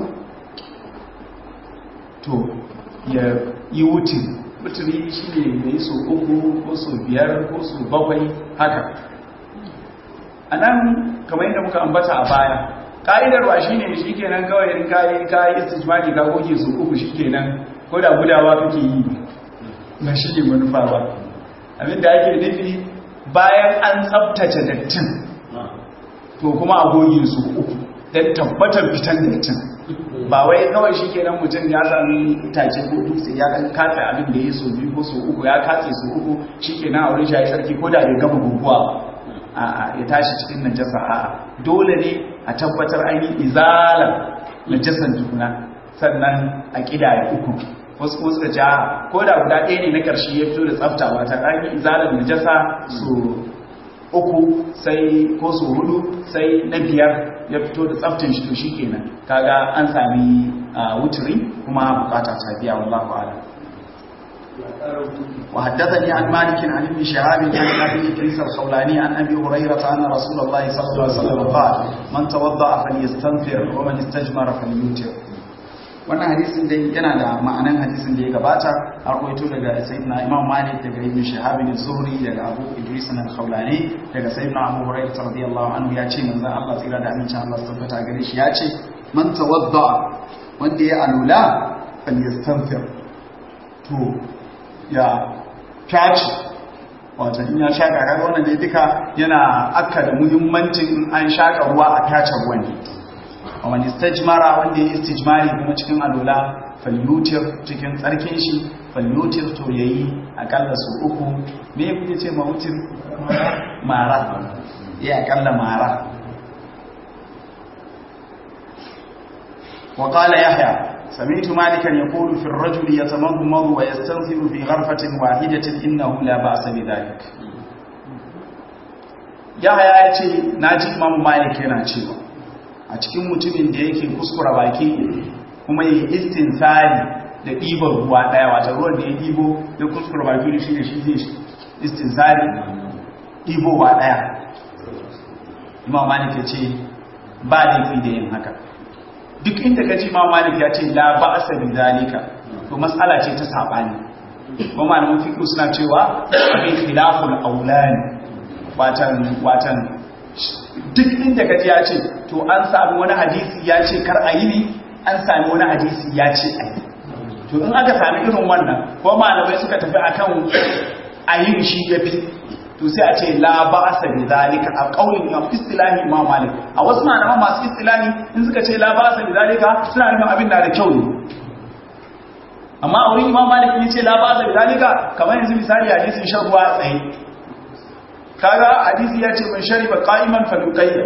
to ya yi wutin wuturi shi ne da yi so uku ko so biyar ko so bakwai haka a nan kamar yadda muka ambata a baya ƙa'idarwa shi ne shi kenan kawai in kayi kayi istijmari ka goge so uku shi kenan ko da gudawa kake yi na shi ne manufa ba abinda ake nufi bayan an tsabtace dattin to kuma a goge su uku don tabbatar fitan dattin ba wai kawai shi kenan mutum ya sami itace ko dutse ya kan katse abin da ya so biyu ko so uku ya katse su uku shi kenan a wurin shi ya sarki ko da bai gama guguwa a ya tashi cikin najasa a dole ne a tabbatar an yi izalar najasan tukuna sannan a ƙidaya uku wasu kuma suka ja ko da guda ɗaya ne na ƙarshe ya fito da tsafta ba ta ƙarfi izalar najasa su uku sai ko su hudu sai na biyar ya fito da tsaftin shi to shi kenan kaga an sami wuturi kuma bukata ta biya wallahu a'lam وحدثني عن مالك عن ابن شهاب عن ابي ادريس الخولاني عن ابي هريره ان رسول الله صلى الله عليه وسلم قال من توضا فليستنفر ومن استجمر فليوتر wannan hadisin dai yana da ma'anan hadisin da ya gabata a rawaito daga sayyidina imam malik daga ibn shahab bin zuhri daga abu idris al-khawlani daga sayyidina abu hurairah radiyallahu anhu ya ce manzon Allah tsira da amincin Allah tabbata gare shi ya ce man tawadda wanda ya alula falyastanfir to ya kaci wato in ya shaka kaga wannan dai duka yana akka da muhimmancin an shaka ruwa a kace ruwan wani istajmara wanda ya istijmari kuma cikin alula falyutir cikin tsarkin shi falyutir to yayi akalla su uku me kuke ce ma wutir mara ya akalla mara وقال يحيى سمعت مالكا يقول في الرجل يتمضمض ويستنثر في غرفة واحدة إنه لا بأس بذلك يحيى يأتي ناجي إمام مالك yana cewa a cikin mutumin da yake kuskura baki kuma yi istinsari da ɗiban ruwa ɗaya wata ruwan da ya ɗibo da kuskura baki da shi da shi zai istinsari ɗibowa ɗaya imam malik ya ce ba laifi da yin haka duk inda ka ji imam malik ya ce la ba asa bi zalika to matsala ce ta saɓani kuma malamin fiqh suna cewa abin khilaful aulani watan watan duk inda ka ji ya ce to an sami wani hadisi ya ce kar a yi ne an sami wani hadisi ya ce a yi to in aka sami irin wannan ko malamai suka tafi akan a yi shi ya fi to sai a ce la ba a sabi zalika a ƙaunin ya istilahi imam malik a wasu malaman masu istilahi in suka ce la ba a sabi zalika suna nufin abin na da kyau ne amma a wurin imam malik ya ce la ba a sabi zalika kamar yanzu misali hadisin shan ruwa a tsaye kaga hadisi ya ce man shariba qa'iman faluqayya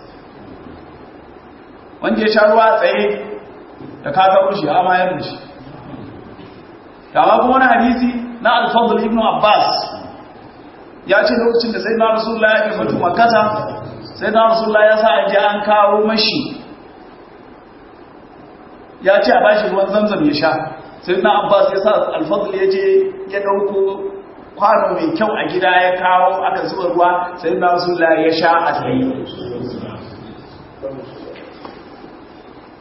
wanda ya sha ruwa tsaye da ka ga shi amma ya rushi kama kuma wani hadisi na al-fadl ibn abbas ya ce lokacin da sai na rasulullah ya ke mutu makata sai na rasulullah ya sa a ji an kawo mashi ya ce a bashi ruwan zamzam ya sha sai na abbas ya sa al-fadl ya je ya dauko kwano mai kyau a gida ya kawo aka zuba ruwa sai na rasulullah ya sha a tsaye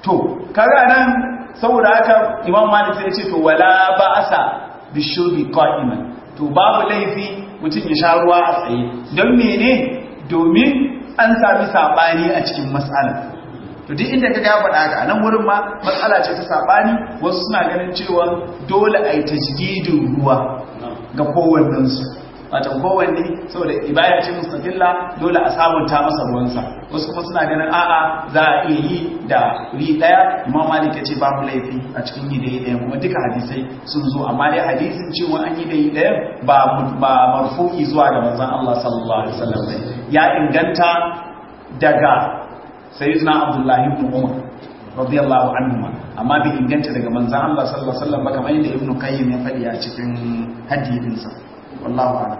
to kaga nan saboda haka imam malik sai ya ce to wala ba'asa bishurbi qa'iman to babu laifi mutum ya sha ruwa a tsaye don mene domin an sami sabani a cikin matsala to duk inda kaga ya faɗa haka nan wurin ma matsala ce ta sabani wasu suna ganin cewa dole a yi tajdidin ruwa ga kowannensu wata kowanne saboda ibaya ce mustaqilla dole a sabunta masa ruwansa wasu kuma suna ganin a'a za a iya yi da ri daya imam malik yace babu laifi a cikin yi da yi daya kuma duka hadisai sun zo amma dai hadisin cewa an yi da yi daya ba ba marfu'i zuwa ga manzon Allah sallallahu alaihi wasallam ya inganta daga sayyidina abdullahi ibn umar radiyallahu anhu amma bai inganta daga manzon Allah sallallahu alaihi wasallam ba kamar yadda ibn qayyim ya faɗi a cikin hadisinsa والله أعلم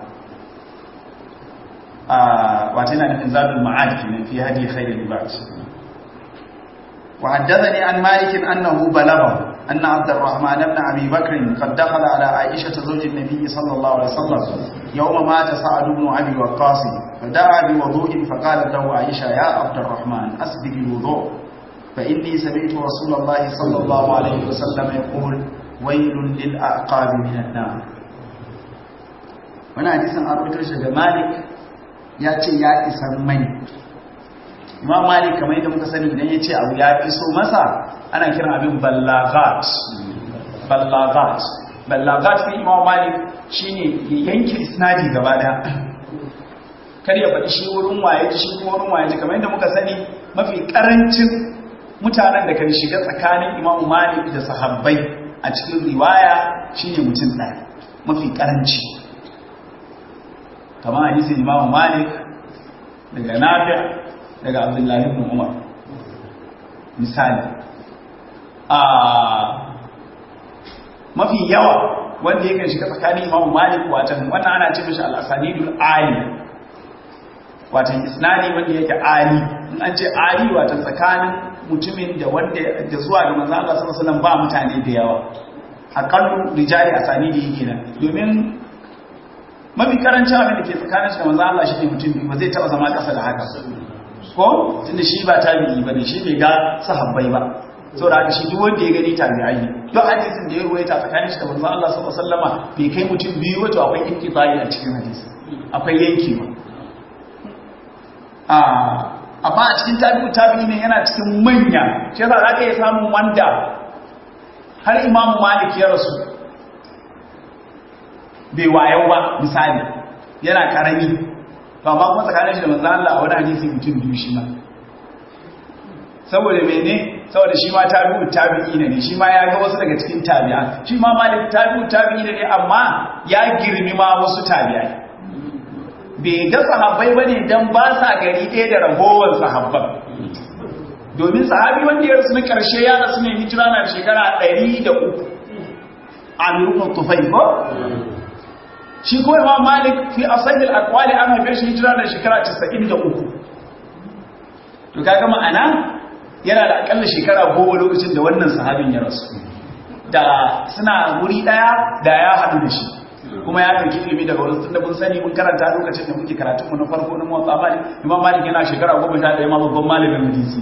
واتنا من زاد المعاد في هدي خير العباد وحدثني عن مالك أنه بلغه أن عبد الرحمن بن أبي بكر قد دخل على عائشة زوج النبي صلى الله عليه وسلم يوم مات سعد بن أبي وقاص فدعا بوضوء فقالت له عائشة يا عبد الرحمن أسبق الوضوء فإني سمعت رسول الله صلى الله عليه وسلم يقول ويل للأعقاب من النار wani hadisin an rubutar shi da malik ya ce ya isar mai ma malik kamar yadda muka sani idan ya ce abu ya iso masa ana kiran abin ballagat ballagat ballagat fi imam malik shine ya yanke isnadi gaba daya kar ya faɗi shi wurin waye shi kuma wurin waye kamar yadda muka sani mafi karancin mutanen da kan shiga tsakanin imam malik da sahabbai a cikin riwaya shine mutum ɗaya mafi karanci kama hadisin imamu malik daga nafi daga abdullahi ibn umar misali a mafi yawa wanda yakan shiga tsakanin imamu malik watan wannan ana ce mishi al-asanidul ali watan isnadi wanda yake ali in an ce ali watan tsakanin mutumin da wanda da zuwa ga manzo Allah sallallahu alaihi wasallam ba mutane da yawa aqallu rijali asanidi kenan domin mafi karancin abin da ke tsakanin shi da manzo Allah shi ne mutum biyu ba zai taba zama kasa da haka ko tunda shi ba tabi'i ba ne shi bai ga sahabbai ba saboda haka shi duk wanda ya gani tabi'ai ne duk hadisin da ya ruwaita tsakanin shi da manzo Allah sallallahu alaihi wasallama bai kai mutum biyu wato akwai inqita'i a cikin hadisi akwai yankewa a amma a cikin tabi'u tabi'i ne yana cikin manya shi yasa zaka iya samun wanda har Imam Malik ya rasu bai wayau ba misali yana karami ba ma kuma tsakanin shi da manzo Allah a wani hadisi mutum biyu shi ma saboda mene saboda shi ma tabi'u tabi'i ne shi ma ya ga wasu daga cikin tabi'a shi ma malik tabi'u tabi'i ne amma ya girmi ma wasu tabi'ai bai ga sahabbai bane dan ba sa gari ɗaya da ragowar sahabban domin sahabi wanda ya rasu na karshe ya rasu ne hijira na shekara 103 amirul tufai ko shi ko imam malik fi asahil aqwali an haife shi hijira da shekara 93 to kaga ma'ana yana da akalla shekara goma lokacin da wannan sahabin ya rasu da suna guri daya da ya haɗu da shi kuma ya ɗauki ilimi daga wurin tunda mun sani mun karanta lokacin da muke karatun mu na farko na motsa malik imam malik yana shekara goma sha ɗaya ma babban malamin hadisi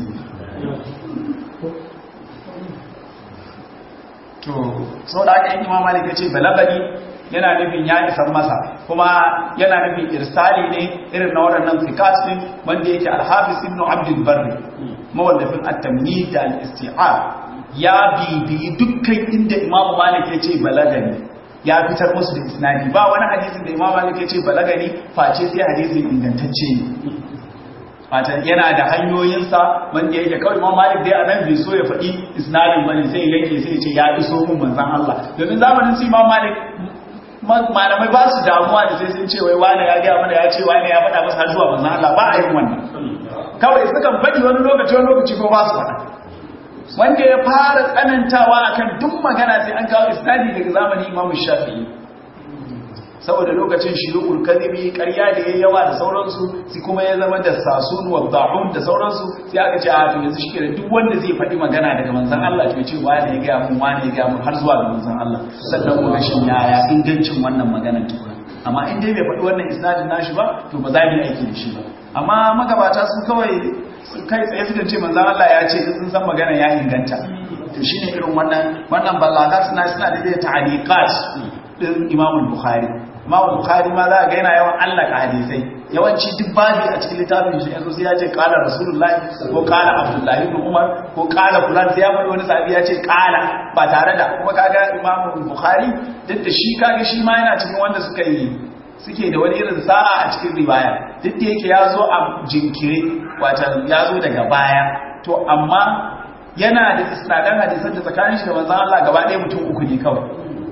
to sau da aka yi imam malik ya ce balabani yana nufin ya isar masa kuma yana nufin irsali ne irin na waɗannan fikas ɗin wanda yake alhafiz ibn abdul barri mawallafin at-tamhid da al-isti'ab ya bibiyi dukkan inda imam malik ya ce balagani ya fitar musu da isnadi ba wani hadisin da imam malik ya ce balagani face sai hadisin ingantacce ne fata yana da hanyoyinsa wanda yake kawai imam malik dai a nan bai so ya faɗi isnadin bane sai yake sai ya ce ya iso mun manzon Allah domin zamanin su imam malik malamai ba su damuwa da sai sun ce wai wane ya gaya mana ya ce wane ya faɗa masa har zuwa manzon Allah ba a yin wannan kawai sukan faɗi wani lokaci wani lokaci ko ba su faɗa wanda ya fara tsanantawa akan duk magana sai an kawo isnadi daga zamanin Imam Shafi'i saboda lokacin shuyukul kadhibi ƙarya da yayi yawa da sauransu sai kuma ya zama da sasun wa da'un da sauransu sai aka ce a to yanzu shi duk wanda zai faɗi magana daga manzon Allah to ce wani ya ga mun wani ya ga mun har zuwa ga manzon Allah sannan mu shin yaya ingancin wannan maganar tukuna amma in dai bai faɗi wannan isnadin nashi ba to ba za mu yi aiki da shi ba amma magabata su kawai kai tsaye suka ce manzon Allah ya ce sun san magana ya inganta to shine irin wannan wannan ballagat suna suna da da ta'liqat din Imam Bukhari Imam Bukhari ma za ga yana yawan allaka hadisai yawanci duk babi a cikin littafin shi yanzu sai ya ce qala rasulullahi ko qala abdullahi ibn umar ko qala fulan sai ya faɗi wani sahabi ya ce qala ba tare da kuma kaga Imam Bukhari duk da shi kaga shi ma yana cikin wanda suka yi suke da wani irin sa'a a cikin riwaya duk da yake ya zo a jinkiri wata ya zo daga baya to amma yana da isnadan hadisan da tsakanin shi da manzon Allah gaba ɗaya mutum uku ne kawai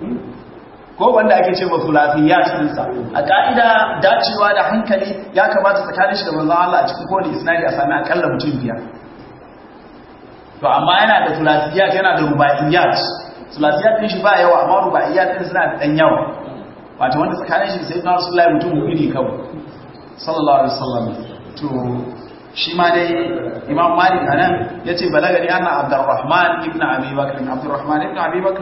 ko wanda ake ce masu lafiya cikinsa a ka'ida dacewa da hankali ya kamata tsakanin shi da manzon Allah a cikin kowane isnadi a sami akalla mutum biyar to amma yana da sulasiyat yana da rubaiyat sulasiyat din shi ba yawa amma rubaiyat din suna da dan yawa wato wanda tsakanin shi sai na Rasulullahi mutum hudu ne kawai sallallahu alaihi wasallam to shi ma dai Imam Malik anan yace balagani anna Abdurrahman ibn Abi Bakr Abdurrahman ibn Abi Bakr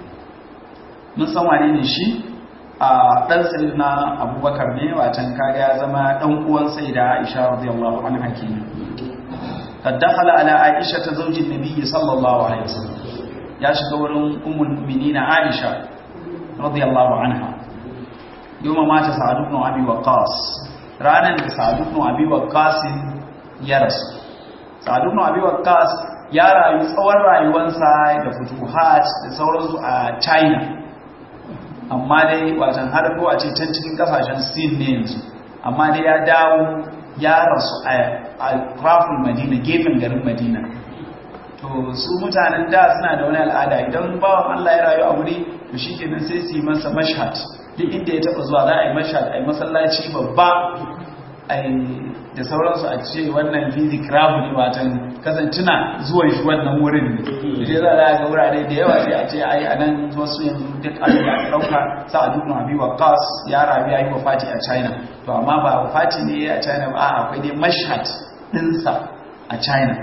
mun san wane ne shi a dan sayyidina Abubakar ne watan kaga ya zama dan uwan sayyida Aisha radiyallahu anha kenan قد دخل على عائشة زوج النبي صلى الله عليه وسلم يا شكور أم المؤمنين عائشة رضي الله عنها يوم مات سعد بن أبي وقاص رانا سعد بن أبي وقاص يرس سعد بن أبي وقاص ya rayu tsawon rayuwansa da futuhat da sauransu a china amma dai watan har ko a ce can cikin kasashen sin ne yanzu amma dai ya dawo ya rasu a rafin madina gefen garin madina to su mutanen da suna da wani al'ada idan bawan allah ya rayu a wuri to shi kenan sai su yi masa mashhad duk inda ya taba zuwa za a yi mashhad a yi masallaci babba da sauransu a ce wannan fizik rabu ne watan kasancina zuwan shi wannan wurin ne da za a ga wurare da yawa sai a ce a yi a nan wasu yanzu duk abin da aka ɗauka sa a duk abi wa kas ya rabi ya yi wa fati a china to amma ba wa fati ne a china ba akwai dai mashhad ɗinsa a china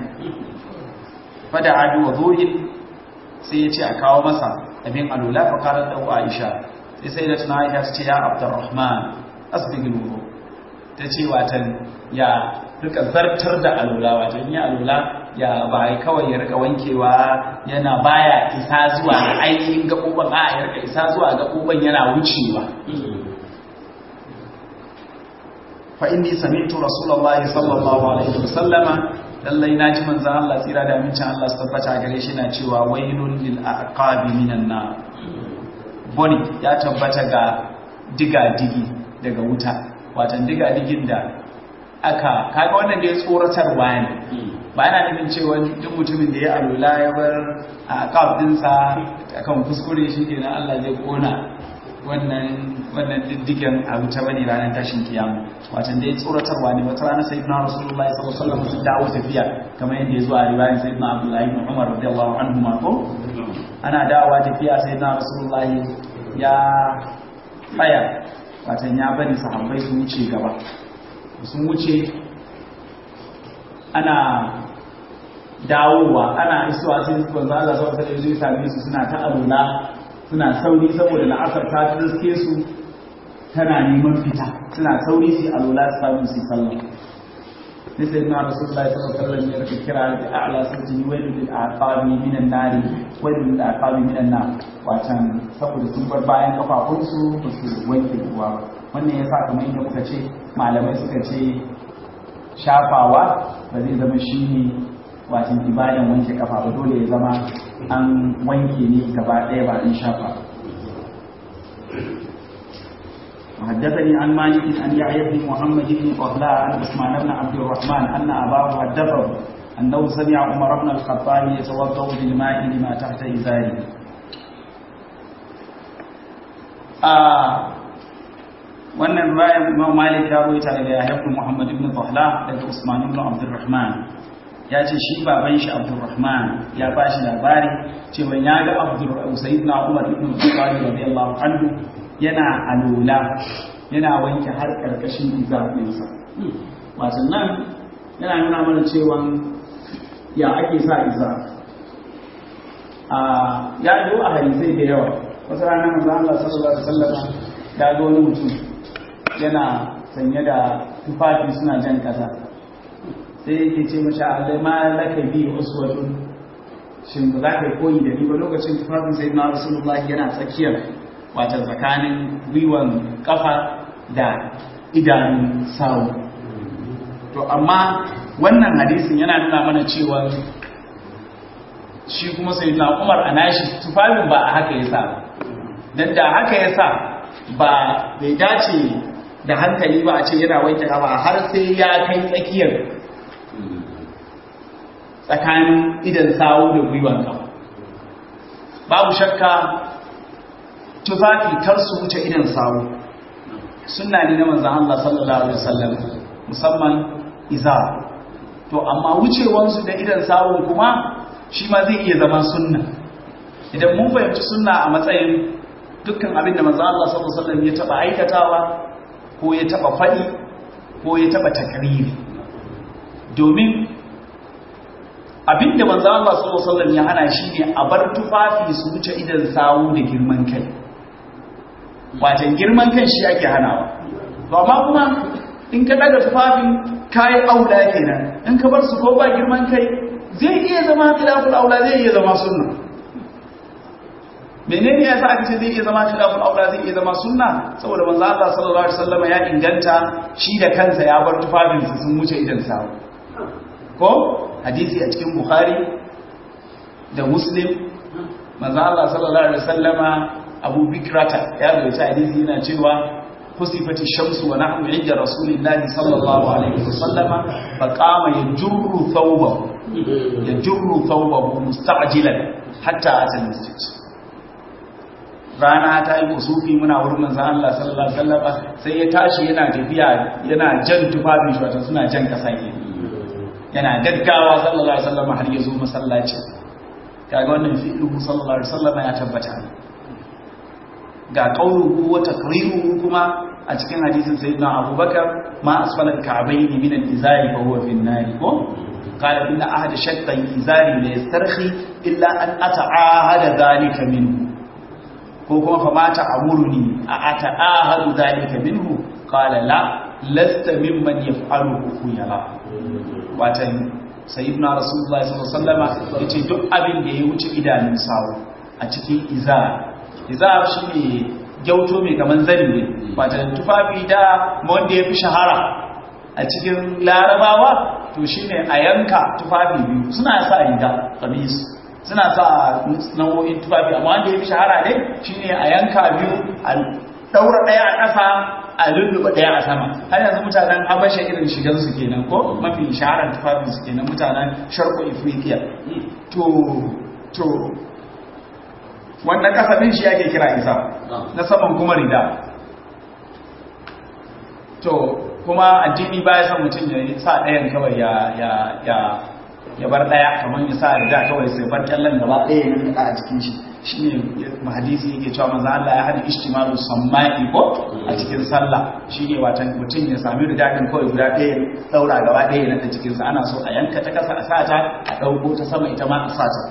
fada adu wa zuhin sai ya ce a kawo masa abin alula fa karar da aisha sai sai da tuna aisha ta ce ya abdurrahman asbigil wudu ta ce watan ya rika zartar da alula watan ya alula ya ba kawai ya rika wankewa yana baya isa zuwa ga ainihin gaɓoɓin a ya rika isa zuwa gaɓoɓin yana wucewa fa inni sami'tu rasulullahi sallallahu alaihi wasallama lallai na ji manzan Allah tsira da amincin Allah su tabbata gare shi na cewa wailun lil aqabi minan nar boni ya tabbata ga diga-digi daga wuta watan diga-digin da aka kaga wannan da ya tsoratarwa ne ba yana nufin cewa duk mutumin da ya alula ya bar a aqab dinsa akan kuskure shi kenan Allah zai kona wannan wannan diddigen a wuta bane ranar tashin kiyama watan dai tsoratarwa ne wata ranar sayyidina rasulullahi sallallahu alaihi wasallam sun dawo tafiya kamar yadda ya zo a riwayar sayyidina abdullahi ibn umar radiyallahu anhu ma ko ana dawowa tafiya sayyidina rasulullahi ya tsaya watan ya bari sahabbai su wuce gaba sun wuce ana dawowa ana isuwa sai su banza Allah sallallahu alaihi wasallam same su suna ta alula suna sauri saboda la'asar ta riske su tana neman fita suna sauri su alula su samu su sallah sai sai na rasulullah sallallahu alaihi wasallam ya rike kira da a'la sauti wailu lil aqabi minan nar wailu lil aqabi minan nar watan saboda sun bar bayan kafafun su ba su wanke ruwa wannan yasa kamar inda muka ce malamai suka ce shafawa ba zai zama shine watan ibadan wanke kafa ba dole ya zama an wanke ne gaba ɗaya ba in shafa وحدثني عن مالك عن يحيى بن محمد بن قهلاء عن عثمان بن عبد الرحمن ان اباه حدثه انه سمع عمر بن الخطاب يتوضا بالماء لما تحت ازاره. wannan bayan Imam Malik ya rawaita daga Yahya ibn Muhammad ibn Tahla daga Usman ibn Abdurrahman ya ce shi baban shi Abdurrahman ya ba shi labari cewa ya ga Abdur Sayyidina Umar ibn Khattab radiyallahu anhu yana alula yana wanke har karkashin izafinsa wato nan yana nuna mana cewa ya ake sa iza ya yi a hadisai da yawa wasu ranar manzo Allah sallallahu alaihi wasallam ya ga wani mutum yana sanye da tufafi suna jan kasa sai yake ce mashi Allah ma laka bi uswatun shin ba za ka yi koyi da ni ba lokacin tufafin sai na rasulullahi yana tsakiyar wata tsakanin gwiwan kafa da idanun sawu to amma wannan hadisin yana nuna mana cewa shi kuma sai na umar a nashi tufafin ba a haka ya sa don da haka ya sa ba bai dace da hankali ba a ce yana wanke kafa har sai ya kai tsakiyar tsakanin idan sawu da gwiwan kafa babu shakka tufafi kar su wuce idan sawu sunna ne na manzon Allah sallallahu alaihi wasallam musamman iza to amma wucewansu da idan sawu kuma shi ma zai iya zama sunna idan mun fahimci sunna a matsayin dukkan abin da manzon Allah sallallahu alaihi wasallam ya taba aikatawa ko ya taba fadi ko ya taba takriri domin abinda manzo Allah sallallahu alaihi wasallam ya hana shi ne a bar tufafi su wuce idan sawu da girman kai wajen girman kan shi ake hanawa to amma kuma in ka daga tufafin kai aula kenan in ka bar su ko ba girman kai zai iya zama khilaful aula zai iya zama sunna menene yasa aka ce zai iya zama khilaful aula zai iya zama sunna saboda manzo Allah sallallahu alaihi wasallam ya inganta shi da kansa ya bar tufafin su sun wuce idan sawu ko hadisi a cikin bukhari da muslim manzo Allah sallallahu alaihi wasallama abu bikrata ya rubuta hadisi yana cewa kusifati shamsu wa nahnu inda rasulillahi sallallahu alaihi wasallama fa qama yajurru thawbahu yajurru thawbahu musta'jilan hatta ata masjid rana ta yi kusufi muna wurin manzo Allah sallallahu alaihi wasallama sai ya tashi yana tafiya yana jan tufafin shi wato suna jan kasa kenan yana gaggawa sallallahu alaihi wasallam har ya zo masallaci kaga wannan fi'lu sallallahu alaihi wasallam ya tabbata ga qauluhu wa taqriruhu kuma a cikin hadisin sayyidina Abubakar ma asfala al-ka'bayn min al-izari fa huwa fi an-nar ko qala inna ahada shaqqa al-izari la yastarhi illa an ata'ahada dhalika minhu ko kuma fa ma ta'amuruni a ata'ahadu dhalika minhu qala la lasta mimman yaf'aluhu khuyala watan sayyidina rasulullahi sallallahu alaihi wasallam yace duk abin da ya wuce idanun sawo a cikin izar izar shine gyauto mai kaman zani ne watan tufafi da wanda ya fi shahara a cikin larabawa to shine a yanka tufafi biyu suna sa riga kamis suna sa nau'o'in tufafi amma wanda ya fi shahara ne shine a yanka biyu a daura daya a ƙasa a lulluɓa ɗaya a sama har yanzu mutanen habasha irin shigar su kenan ko mafi shaharar tufafin su kenan mutanen sharko ifriqiya to to wannan kasafin shi ake kira isa na saman kuma rida to kuma addini baya son mutum ya sa ɗayan kawai ya ya ya ya bar ɗaya kamar ya sa rida kawai sai bar kyallon gaba ɗaya ya nika a jikin shi shine hadisi yake cewa manzo Allah ya hada ijtimalu samma'i ko a cikin sallah shine watan mutum ya sami rigadin kawai guda ɗaya daura gaba ɗaya na cikin sa ana so a yanka ta kasa a sata a dauko ta sama ita ma a sata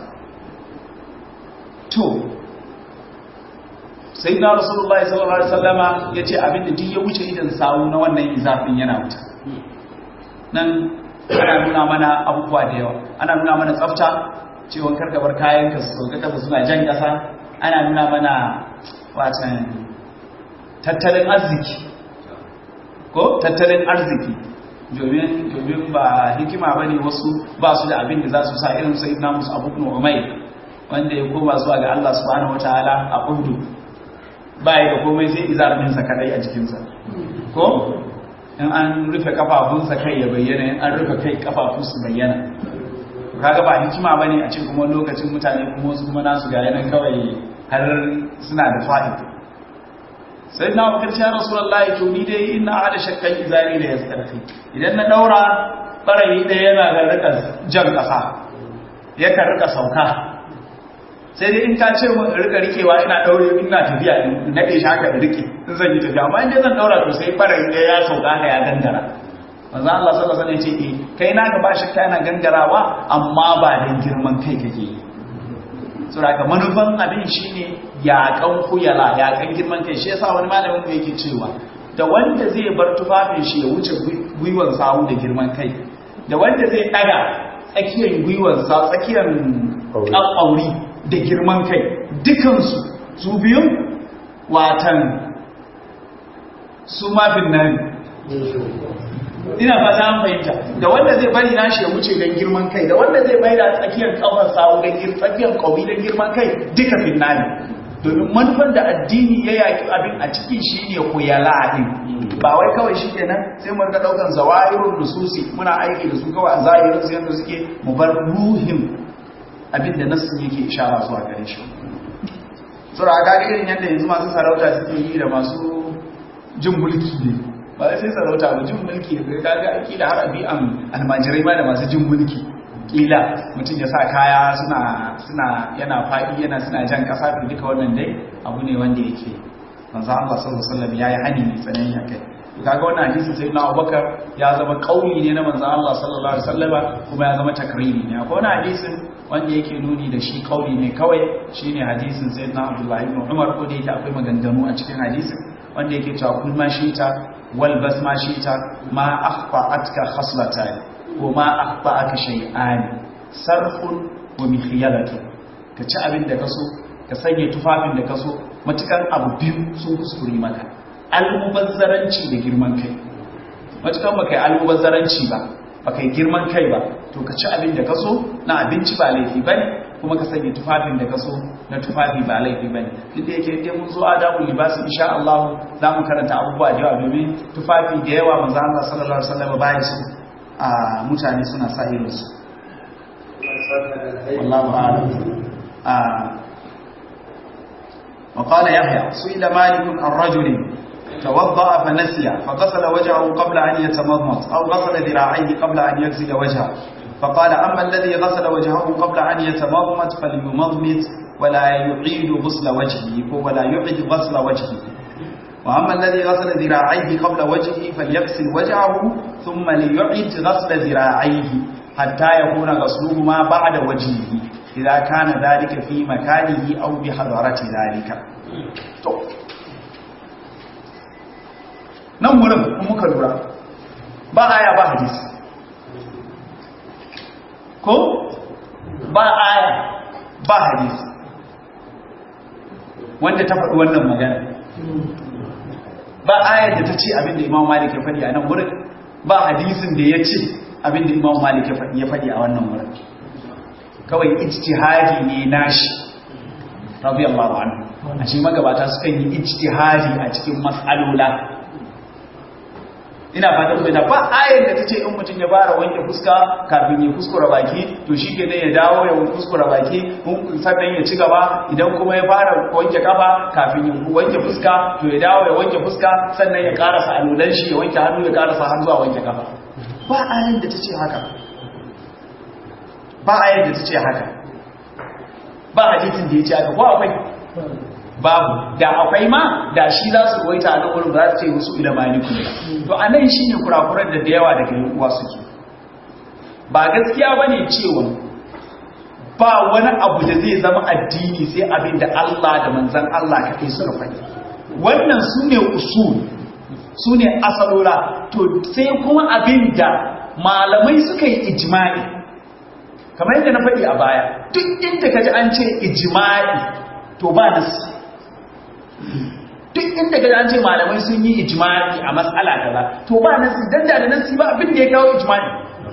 to sayyidina rasulullahi sallallahu alaihi wasallama yace abinda duk ya wuce idan sawu na wannan izafin yana wuta nan ana nuna mana abubuwa da yawa ana nuna mana tsafta cewa karkabar kayan ka su sauka kasa suna jan kasa ana nuna mana watan tattalin arziki ko tattalin arziki domin domin ba hikima bane wasu ba su da abin da za su sa irin sai na musu abu ibn umayr wanda ya koma zuwa ga Allah subhanahu wataala a Uhud ba ya da komai sai izarmin sa kadai a jikin sa ko in an rufe kafafunsa kai ya bayyana in an rufe kai kafafun su bayyana kaga ba hikima bane a ce kuma lokacin mutane kuma wasu kuma nasu ga yanan kawai har suna da fa'id sai na wakar ya rasulullahi to ni dai ina hada shakkan izari da yastarfi idan na daura barayi da yana ga rika jan kasa ya kan rika sauka sai dai in ka ce mu rika rikewa ina daure ina tafiya in nade shi haka da rike in zan yi tafiya amma in dai zan daura to sai barayi da ya sauka ka ya gangara manzo Allah sallallahu alaihi wasallam ya ce eh kai naka ba shakka yana gangarawa amma ba dan girman kai kake yi saboda manufan abin shine yaƙan kuyala yaƙan girman kai shi yasa wani malamin mu yake cewa da wanda zai bar tufafin shi ya wuce gwiwan sawu da girman kai da wanda zai daga tsakiyar gwiwarsa tsakiyar ƙaƙauri da girman kai dukansu su biyun watan su mafin nan ina fata an fahimta da wanda zai bari nashi ya wuce don girman kai da wanda zai bai da tsakiyar kafar sawu don tsakiyar ƙauri don girman kai duka finnani domin manufar da addini ya yaƙi abin a cikin shi ne kuyala din ba wai kawai shi kenan sai mu rika daukan zawahirun nususi muna aiki da su kawai a zahirin su yadda suke mu bar ruhin abin da nasu yake ishara zuwa gare shi sura ga irin yadda yanzu masu sarauta suke yi da masu jin mulki ne ba sai sarauta ba jin mulki da kaga aiki da har abi'an almajirai ma da masu jin mulki kila mutum ya sa kaya suna suna yana faɗi yana suna jan ƙasa da duka wannan dai abu ne wanda yake manzo Allah sallallahu alaihi wasallam yayi hani mai tsanani akai kaga wannan hadisin sai na Abubakar ya zama kauli ne na manzo Allah sallallahu alaihi wasallam kuma ya zama takriri ne akwai wannan hadisin wanda yake nuni da shi kauli ne kawai shine hadisin sayyidina Abdullah ibn Umar ko da yake akwai maganganu a cikin hadisin wanda yake cewa kul ma shita wal bas ma shita ma akhfa'atka khaslatan wa ma akhfa'aka shay'an sarfun wa mikhyalatu ka ci abin da kaso ka sanya tufafin da kaso matukan abu biyu sun kuskure maka almubazzaranci da girman kai matukan baka yi almubazzaranci ba baka yi girman kai ba to ka ci abin da kaso na abinci ba laifi bane kuma ka sanya tufafin da kaso na tufafi ba laifi bane duk da yake dai mun zo adamu libasi insha Allah za mu karanta abubuwa da yawa domin tufafi da yawa manzo Allah sallallahu alaihi wasallam baya su a mutane suna sa irin su wallahu a'lam وقال يحيى سئل مالك عن رجل توضأ فنسي فغسل وجهه قبل أن يتمضمض أو غسل ذراعيه قبل أن يغسل وجهه فقال أما الذي غسل وجهه قبل أن يتمضمض فليمضمض ولا يعيد غسل وجهه ولا يعيد غسل وجهه وأما الذي غسل ذراعيه قبل وجهه فليغسل وجهه ثم ليعيد غسل ذراعيه حتى يكون غسلهما بعد وجهه إذا كان ذلك في مكانه أو بحضرة ذلك nan wurin muka lura ba aya ba hadisi ko ba aya ba hadisi wanda ta faɗi wannan magana ba ayar da ta ce abinda imam malik ya faɗi a nan wurin ba hadisin da ya ce abinda imam malik ya faɗi a wannan wurin kawai ijtihadi ne nashi radiyallahu anhu a shi magabata sukan yi ijtihadi a cikin mas'alola ina fatan bai da ba ayar da tace in mutum ya fara wanke fuska kafin ya kuskura baki to shikenan ya dawo ya kuskura baki sannan ya ci gaba idan kuma ya fara wanke kafa kafin ya wanke fuska to ya dawo ya wanke fuska sannan ya karasa alulan shi ya wanke hannu ya karasa har zuwa wanke kafa ba ayar da tace haka ba ayar da tace haka ba hadisin da yace haka ko akwai babu da akwai ma da shi za su goyi ta nan wurin ba za su ce musu ila maliku to a nan shi ne kurakuran da da yawa daga yin uwa suke ba gaskiya ba ne cewa ba wani abu da zai zama addini sai abin da Allah da manzan Allah ka kai suka faɗi wannan su ne usul su ne asalura to sai kuma abin da malamai suka yi ijma'i kamar yadda na faɗi a baya duk inda ka ji an ce ijma'i to ba nasi duk inda ga an ce malamai sun yi ijma'i a matsala kaza to ba nasi dan da nasi ba abin da ya kawo ijma'i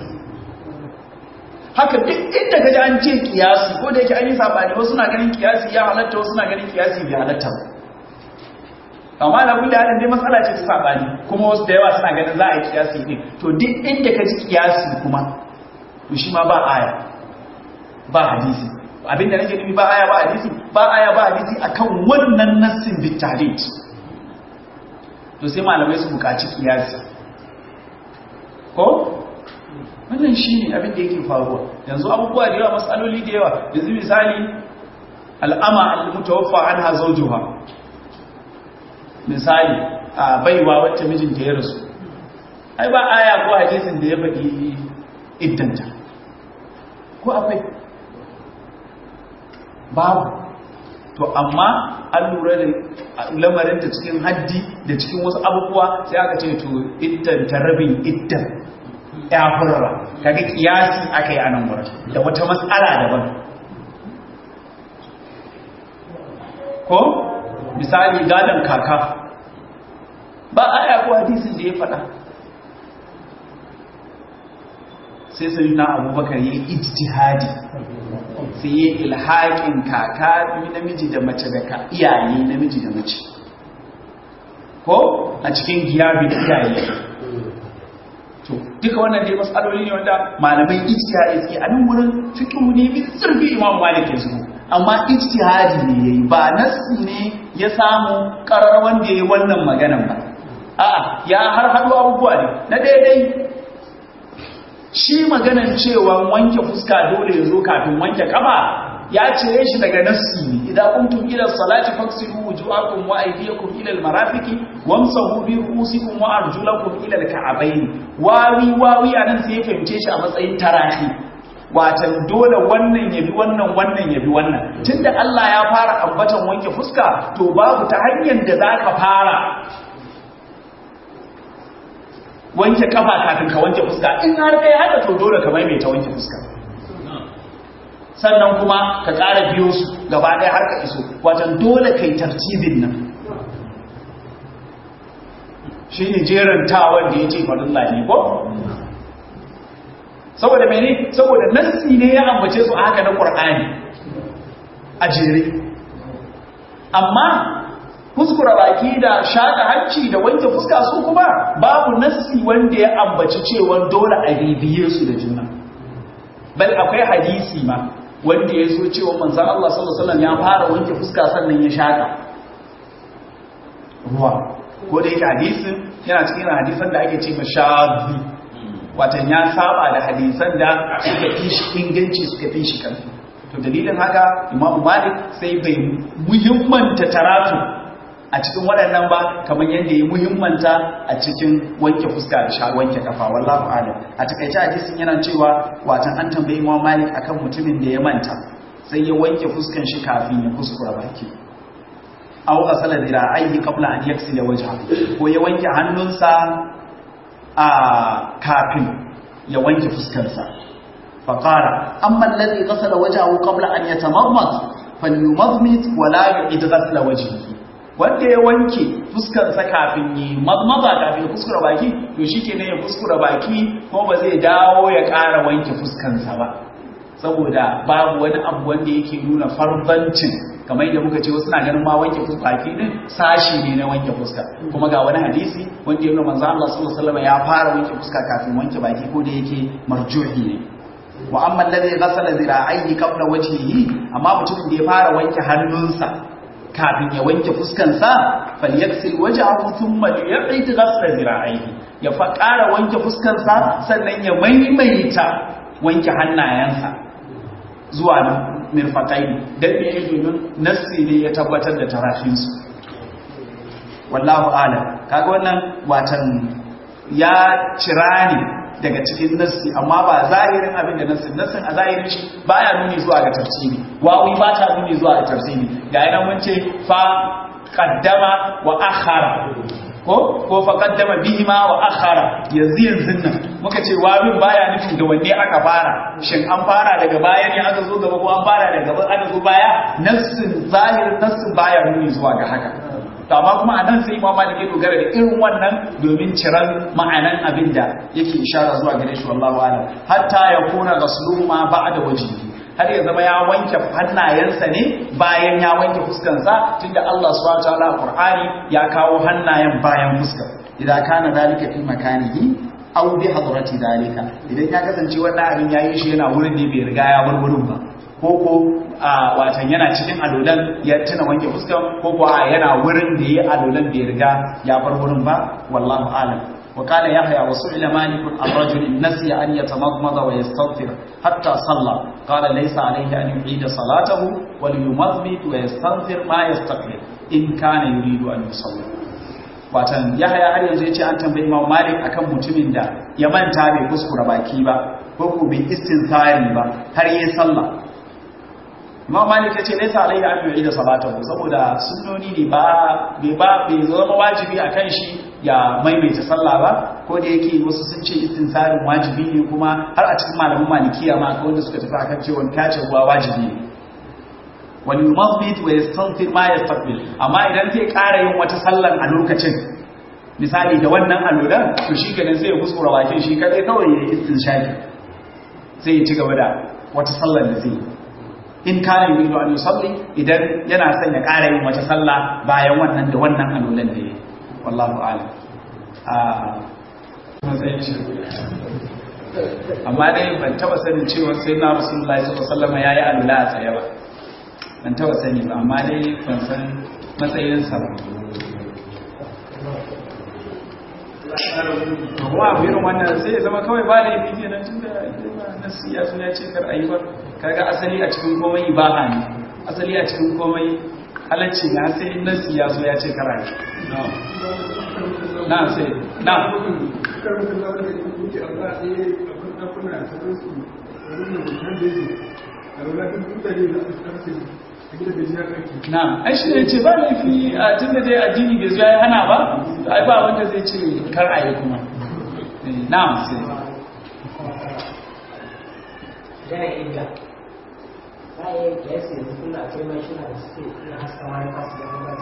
haka duk inda ga an ce kiyasi ko da yake an yi sabani wasu na ganin kiyasi ya halatta wasu na ganin kiyasi bai halatta ba amma na kullu hadin dai matsala ce ta sabani kuma wasu da yawa suna ganin za a yi kiyasi din to duk inda ka ji kiyasi kuma to shi ma ba aya ba hadisi abinda nake nufi ba aya ba hadisi ba aya ba hadisi akan wannan nassin bitalit to sai malamai su bukaci kiyasi ko wannan shine abin da yake faruwa yanzu abubuwa da yawa matsaloli da yawa yanzu misali al'ama al-mutawaffa anha zawjuha misali a baiwa wacce mijinta ya rasu ai ba aya ko hadisin da ya faɗi iddanta ko akwai babu to amma an lura da lamarinta cikin haddi da cikin wasu abubuwa sai aka ce to iddan ta rabin iddan ya furra kaga kiyasi aka yi a nan wurin da wata matsala daban ko misali gadon kaka ba aya ko hadisin da ya faɗa sai sai na abubakar ya yi ijtihadi sai ya ilhaƙin kaka namiji da mace da ka iyaye namiji da mace ko a cikin giyabi da iyaye to duka wannan dai matsaloli ne wanda malamai ijtihadi suke a nan wurin fiqhu ne bi zurbi imam malik ya zuwa amma ijtihadi ne yayi ba nasi ne ya samu karar wanda yayi wannan maganan ba a'a ya har hadu abubuwa ne na daidai shi maganan cewa wanke fuska dole ya zo kafin wanke kafa ya cire shi daga nassi ne idan kuntum ila salati faksilu wujuhakum wa aydiyakum ila almarafiqi wamsahu bi ru'usikum wa arjulakum ila alka'abayn wawi wawi anan sai ya fahimce shi a matsayin tarahi watan dole wannan yabi wannan wannan yabi wannan tunda Allah ya fara ambatan wanke fuska to babu ta hanyar da zaka fara wanke kafa kafin ka wanke fuska in har kai haka to dole ka maimaita wanke fuska sannan kuma ka ƙara biyo su gaba ɗaya har ka iso watan dole kai tartibin nan shi ne jerantawan da ya ce farilla ne ko saboda mene saboda nassi ne ya ambace su haka na ƙur'ani a jere amma kuskura baki da shaƙa hanci da wanke fuska su kuma babu nassi wanda ya ambaci cewa dole a bibiye su da juna bal akwai hadisi ma wanda ya zo cewa manzan Allah sallallahu Alaihi ya fara wanke fuska sannan ya shaƙa ruwa ko da yake hadisin yana cikin hadisan da ake ce mashabi watan ya saba da hadisan da suka fi shi inganci suka fi shi karfi to dalilin haka imamu malik sai bai muhimmanta taratu a cikin waɗannan ba kamar yadda ya muhimmanta a cikin wanke fuska da sha wanke kafa wallahu alam a takaice hadisin yana cewa watan an tambayi Imam Malik akan mutumin da ya manta sai ya wanke fuskan shi kafin ya kuskura baki aw asala dira'aihi qabla an yaksila wajha ko ya wanke hannunsa a kafin ya wanke fuskarsa fa qala amma alladhi ghasala wajhahu qabla an yatamarmad falyumadmid wa la yu'id ghasla wajhihi wanda ya wanke fuskarsa kafin yi mazmaza kafin ya kuskura baki to shi ke ya kuskura baki ko ba zai dawo ya ƙara wanke fuskansa ba saboda babu wani abu wanda yake nuna farbancin kamar yadda muka ce wasu na ganin ma wanke baki din sashi ne na wanke fuska kuma ga wani hadisi wanda ya nuna manzo Allah sallallahu alaihi wasallam ya fara wanke fuska kafin wanke baki ko da yake marjuhi ne wa amma alladhi ghasala zira'ihi qabla wajhihi amma mutumin da ya fara wanke hannunsa kafin ya wanke fuskansa falyaksil wajahu thumma liyaqit ghasla zira'ihi ya fa ƙara wanke fuskansa sannan ya maimaita wanke hannayensa zuwa mirfaqai dan me yake domin nassi ne ya tabbatar da tarafinsu wallahu a'lam kaga wannan watan ya cira ne daga cikin nassi amma ba zahirin abin da nassin nassin a zahirin shi baya nuni zuwa ga tafsiri wawi ba ta nuni zuwa ga tafsiri ga yana mun ce fa qaddama wa akhara ko ko fa qaddama bihima wa akhara yanzu yanzu nan muka ce wawin baya nufin da wanne aka fara shin an fara daga baya ne aka zo gaba ko an fara daga gaba aka zo baya nassin zahirin nassin baya nuni zuwa ga haka to amma kuma a nan sai imam malik ya dogara da irin wannan domin ciran ma'anan abin da yake ishara zuwa gare shi wallahu a'lam hatta ya kuna gasluhu ma ba'da wajhihi har ya zama ya wanke hannayensa ne bayan ya wanke fuskansa tunda Allah subhanahu wa ta'ala Qur'ani ya kawo hannayen bayan fuskar idan kana dalika fi makanihi aw bi hadrati dalika idan ya kasance wannan abin yayi shi yana wurin ne bai riga ya bar wurin ba ko ko a watan yana cikin alolan ya tuna wanke fuskan ko ko a yana wurin da yayi alolan bai riga ya bar wurin ba wallahu alam وقال يحيى وسئل مالك عن رجل نسي أن يتمضمض ويستغفر حتى صلى قال ليس عليه أن يعيد صلاته وليمضمض ويستغفر ما يستقبل إن كان يريد أن يصلي watan yahaya har yanzu yace an tambayi Imam Malik akan mutumin da ya manta bai kuskura baki ba ko ko bai istinthari ba har yayi sallah Imam Malik yace laysa alaihi an yu'ida salatahu saboda sunnoni ne ba bai ba bai zama wajibi akan shi ya maimaita sallah ba ko da yake wasu sun ce istinsarin wajibi ne kuma har a cikin malaman malikiya ma ko wanda suka tafi akan cewa tace ruwa wajibi ne wani yumabbit wa yastanfir ma yastaqbil amma idan zai ƙara yin wata sallan a lokacin misali da wannan alolan to shi kenan sai ya kuskura bakin shi kadai kawai ya yi istinshaki sai ya ci gaba da wata sallar da zai in kana yi an yusalli idan yana son ya ƙara yin wata sallah bayan wannan da wannan alolan da ya yi wallahu a'lam a matsayin shi amma dai ban taba sanin cewa sai na rasulullahi sallallahu alaihi wasallam yayi alola a tsaye ba ban taba sani ba amma dai ban san matsayinsa ba kuma abu irin wannan sai ya zama kawai ba da yi kenan tun da nasi ya suna ce kar ayi ba kaga asali a cikin komai ibaha ne asali a cikin komai halacci na sai nasi ya so ya ce kar ayi na sai na na ai shi ne ce ba laifi a tun da dai addini bai zuwa ya hana ba ai ba wanda zai ce kar a yi kuma na sai yana inda bayan ya yi yanzu kuna akwai mashina da suke na haskawa ya fasu da kuma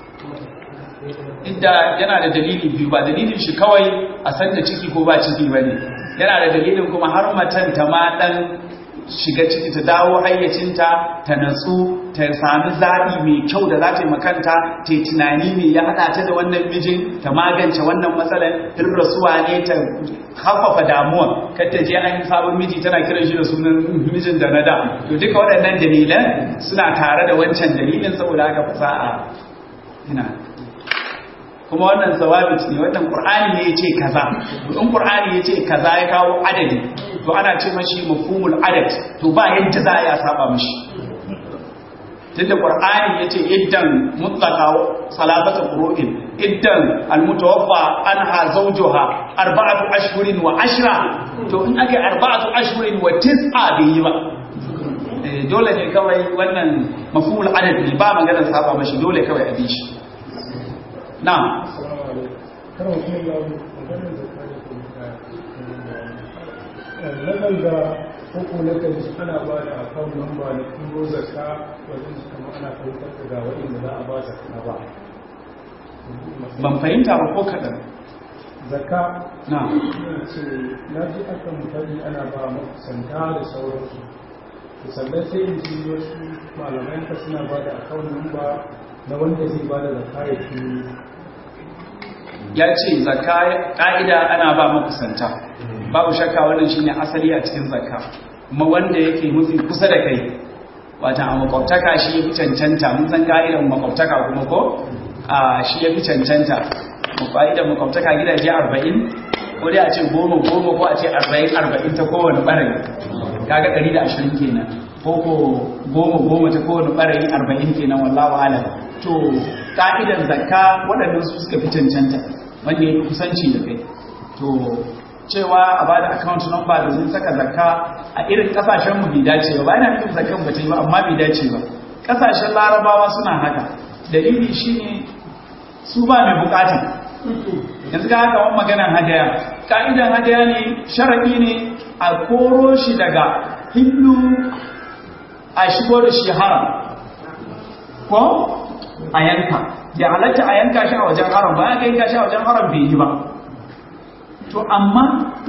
inda yana da dalili biyu ba dalilin shi kawai a san da ciki ko ba ciki ba ne yana da dalilin kuma har matan ta ma dan shiga ciki ta dawo hayyacinta ta natsu ta sami zaɓi mai kyau da za ta yi makanta ta yi tunani ne ya haɗa ta da wannan mijin ta magance wannan matsalar in rasuwa ne ta haffafa damuwa kar ta je an yi sabon miji tana kiran shi da sunan mijin da na da to duka waɗannan dalilan suna tare da wancan dalilin saboda haka fasaha ina kuma wannan zawabit ne wannan qur'ani ne yace kaza to in qur'ani yace kaza ya kawo adadi to ana ce mashi mafhumul adad to ba yadda za a yi a saba mashi tunda qur'ani yace iddan mutlaqa salatatu qur'in iddan almutawaffa anha zawjuha arba'atu ashhurin wa ashra to in aka arba'atu ashhurin wa tis'a bai ba dole ne kawai wannan mafhumul adad ne ba maganar saba mashi dole kawai a bi shi na'am Nakan ga uku na kan ji ana ba da akawun namba na turo zaka wajen su kama ana fahimtar da ga waɗanda za a ba zaka na ba. ban fahimta ba ko kaɗan Zaka na yana ce na ji akan fari ana ba makusanta da sauransu. To sannan sai in ji wasu malamai ka suna ba da akawun namba na wanda zai ba da zaka ya turo ya ce zakka ƙa'ida ana ba makusanta babu shakka wannan shine asali a cikin zakka kuma wanda yake mafi kusa da kai wata a makwabtaka shi ya fi cancanta mun san ƙa'idan makwabtaka kuma ko a shi ya fi cancanta ƙa'idan makwabtaka gidaje arba'in ko dai a ce goma goma ko a ce arba'in arba'in ta kowane ɓarayi kaga ɗari da ashirin kenan ko ko goma goma ta kowane ɓarayi arba'in kenan wallahu alam to ka'idan zakka waɗannan su suka fi cancanta wanda ya kusanci da kai to cewa a ba da account number domin saka zakka a irin kasashen mu bai dace ba yana nufin zakkan ba ta yi ba amma bai dace ba kasashen larabawa suna haka dalili shine su ba mai bukata yanzu ga haka wani maganan hadaya ka'idan hadaya ne sharaɗi ne a koro shi daga hindu a shigo da shi haram ko a yanka ya halatta a yanka shi a wajen haram ba ya yanka shi a wajen haram bai yi ba to amma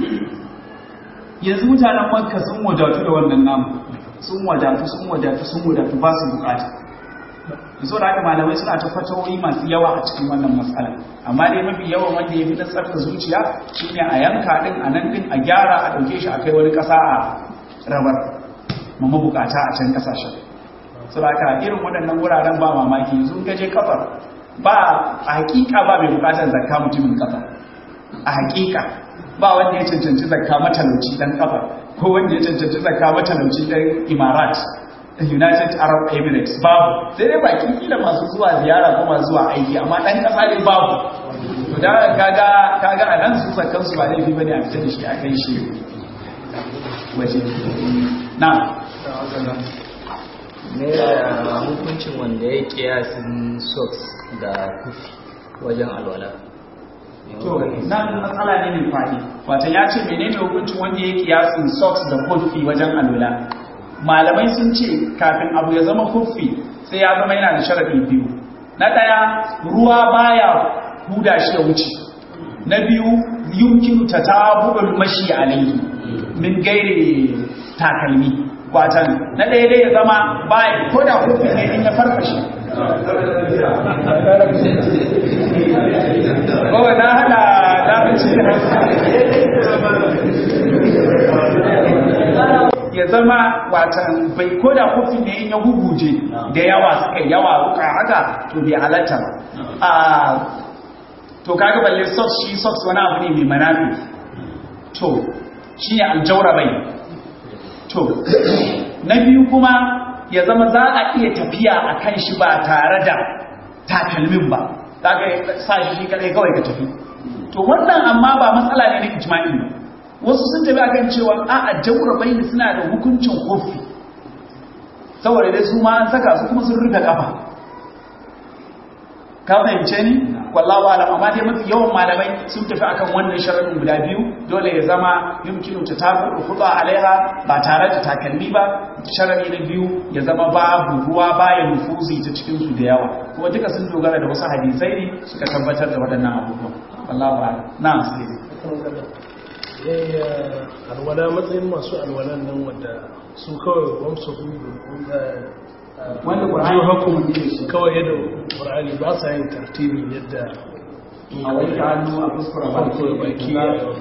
yanzu mutanen makka sun wadatu da wannan namu sun wadatu sun wadatu sun wadatu ba su bukata yanzu da haka malamai suna ta fatawoyi masu yawa a cikin wannan matsala amma dai mafi yawan wanda ya fi na tsarka zuciya shine a yanka din a nan din a gyara a ɗauke shi a kai wani ƙasa a rabar ma mabukata a can ƙasashen saboda irin waɗannan wuraren ba mamaki yanzu ka je kafar ba a hakika ba mai bukatar zakka mutumin kafar a hakika ba wanda ya cancanci zakka matalauci dan kafar ko wanda ya cancanci zakka matalauci dan imarat united arab emirates babu sai dai baki kila masu zuwa ziyara ko masu zuwa aiki amma dan kasa ne babu to da kaga kaga a nan su zakkan su ba laifi bane a fita da shi a kai shi waje na ne da hukuncin wanda ya kiyasin socks da kufi wajen alwala to nan matsala ne mai faɗi wata ya ce menene hukuncin wanda ya kiyasin socks da kofi wajen alula malamai sun ce kafin abu ya zama kofi sai ya zama yana da sharaɗi biyu na ɗaya ruwa baya huda shi ya wuce na biyu yumkinu ta tabu'ul mashi alayhi min gairi takalmi watan na ɗaya dai ya zama baya ko da kofi ne in ya farfashe Kowa na hada lafinci ya zama watan bai koda kofi ne in ya huguje da yawa suka yawa ruka haka to bai halatta ba to kaga balle socks shi socks wani abu ne mai manafi to shi ne aljaura bai to na biyu kuma ya zama za a iya tafiya a kan shi ba tare da takalmin ba za ka sa shi shi kadai kawai ka tafi to wannan amma ba matsala ne na ijma'i ba wasu sun tafi akan cewa a a jaurabai suna da hukuncin kofi saboda dai su ma an saka su kuma sun rufe kafa ka fahimce ni wallahu alam amma dai mafi yawan malamai sun tafi akan wannan sharadin guda biyu dole ya zama yumkinu ta tabu khuda alaiha ba tare da takalmi ba sharadi na biyu ya zama babu ruwa baya nufuzi ta cikin su da yawa kuma duka sun dogara da wasu hadisai ne suka tabbatar da waɗannan abubuwan wallahu alam na'am sai alwala matsayin masu alwalan nan wadda su kawai wamsa wanda Qur'ani hukum kawai yadda Qur'ani ba sa yin tartibi yadda a wanke hannu a fuskura farko da baki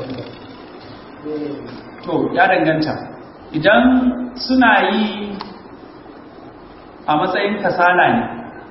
to ya danganta idan suna yi a matsayin kasala ne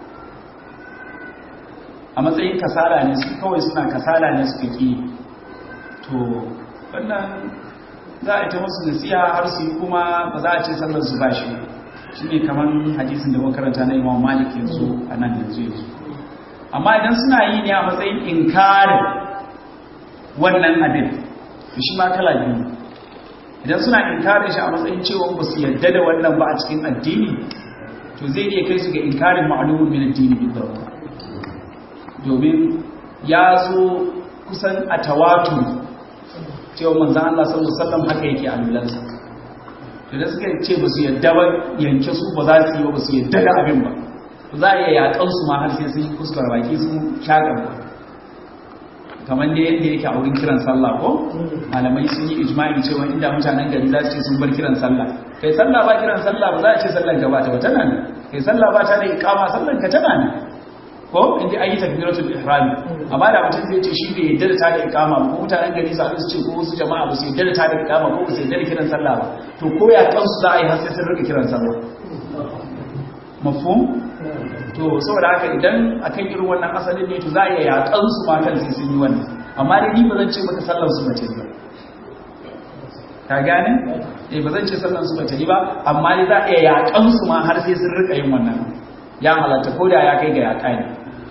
a matsayin kasala ne su kawai suna kasala ne suka ki to wannan za a ita musu nasiha har su yi kuma ba za a ce sallar su ba shi shi ne kamar hadisin da makaranta na imam malik yanzu a nan yanzu yanzu amma idan suna yi ne a matsayin inkarin wannan abin to shi ma kala biyu idan suna inkarin shi a matsayin cewa ba su yadda da wannan ba a cikin addini to zai iya kai su ga inkarin ma'alumin min addini bi domin ya zo kusan a tawatu cewa manzan Allah sallallahu alaihi wasallam haka yake alulansa to da suka ce ba su yadda ba yanke su ba za su yi ba ba su yadda da abin ba za a iya yakan su ma har sai sun kuskura baki sun shaƙar ba kamar da yadda yake a wurin kiran sallah ko malamai sun yi ijma'i cewa inda mutanen gari za su ce sun bar kiran sallah kai sallah ba kiran sallah ba za a ce sallan ka ba ta ba tana ne kai sallah ba ta da iqama sallan ka tana ne ko inda ayi takbiratul ihram amma da mutum zai ce shi bai yadda da ta da iqama ko mutanen gari su su ce ko wasu jama'a ba su yadda da ta da iqama ko ba su yadda da kiran sallah ba to ko ya kansu za a yi har sai sun rika kiran sallah mafhum to saboda haka idan akan irin wannan asalin ne to za a iya yakan su ma kan sai sun yi wannan amma dai ni ba zan ce maka sallar su bace ba ka gane eh ba zan ce sallar su bace ba amma dai za a iya yakan su ma har sai sun rika yin wannan ya halatta ko da ya kai ga yaka ne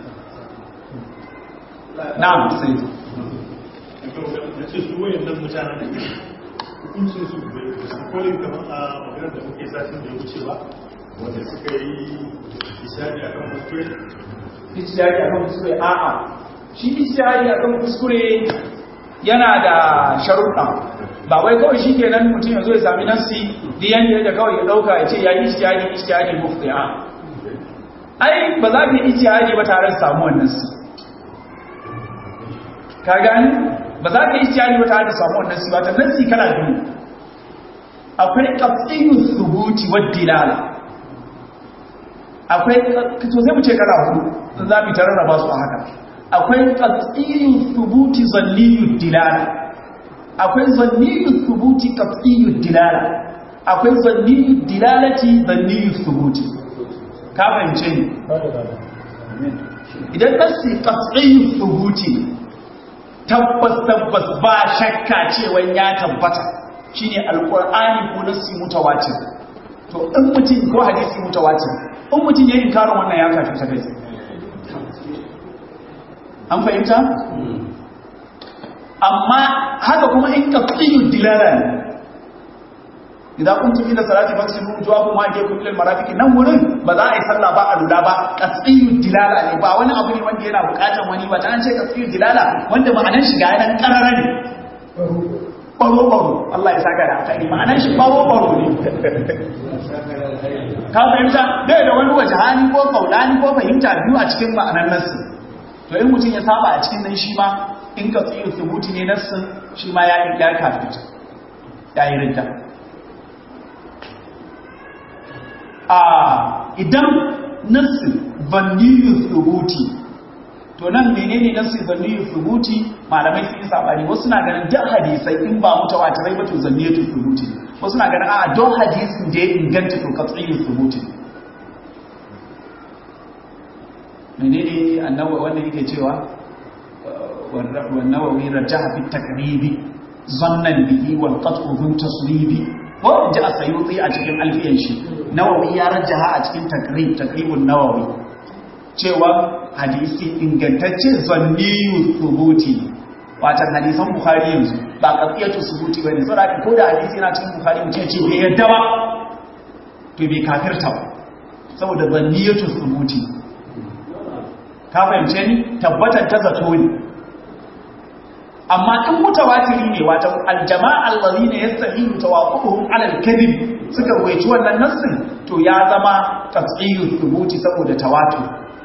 na'am sai ce su wayannan mutanen hukuncin su da su kore kamar a maganar da muke satin da ya wuce ba wanda suka yi isari a kan kuskure ijtihadi akan kuskure a'a shi ijtihadi akan kuskure yana da sharuɗa ba wai kawai shi kenan mutum ya zo ya sami nassi diyan da kawai ya dauka ya ce ya yi ijtihadi ijtihadi mufti a ai ba za ka yi ijtihadi ba tare da samuwar nassi ka gani ba za ka yi ijtihadi ba tare da samuwar nassi ba ta nassi kana biyu akwai qat'iyyu thubuti wa dilala akwai to sai mu ce kala hudu in za mu tararraba su a haka akwai qat'iyyu thubuti zanniyyu dilala akwai zanniyyu thubuti qat'iyyu dilala akwai zanniyyu dilalati zanniyyu thubuti ka fahimce ni idan nasi qat'iyyu thubuti tabbas tabbas ba shakka cewa ya tabbata shine alqur'ani ko nasi mutawatir to in mutum ko hadisi mutawatir in mutum ya yi karin wannan ya kafi ta kai an fahimta? amma haka kuma in kafiyu dilala ne idan kun tafi da salati faksilu wujuhakum wa aydiyakum ila al-marafiq nan wurin ba za a yi sallah ba a lura ba qat'iyyu dilala ne ba wani abu ne wanda yana bukatar wani ba ta an ce qat'iyyu dilala wanda ma'anar shi ga yanan karara ne baro baro Allah ya saka da alkhairi ma'anar shi baro baro ne ka fahimta bai da wani wajahani ko kaulani ko fahimta biyu a cikin ma'anar nassi to in mutum ya saba a cikin nan shi ma in ka tsiyo thubuti ne nassin shi ma ya ya kafirta ya yi ridda a idan nassin vanniyu thubuti to nan menene nassin vanniyu thubuti malamai sun yi sabani wasu na ganin duk hadisai in ba mutawatirai ba to zanniyatu thubuti wasu na ganin a don hadisin da ya inganta to katsiyu thubuti menene annabawa wanda yake cewa والنووي رجح في التقريب ظنا به والقطع ذو تصويب ko ji a sayuti a cikin alfiyan shi nawawi ya rajaha a cikin takrib takribun nawawi cewa hadisi ingantacce zanniyu thubuti watan hadisan bukhari yanzu ba qatiyatu thubuti bane saboda ko da hadisi yana cikin bukhari mutum ya ce bai yadda ba to bai kafirta ba saboda zanniyatu thubuti ka fahimce ni tabbatar ta zato ne amma in mutawatiri ne wato aljama'a allazina yastahilu tawaquhum ala al-kadhib suka ruwaici wannan nassin to ya zama tafsiru thubuti saboda tawatur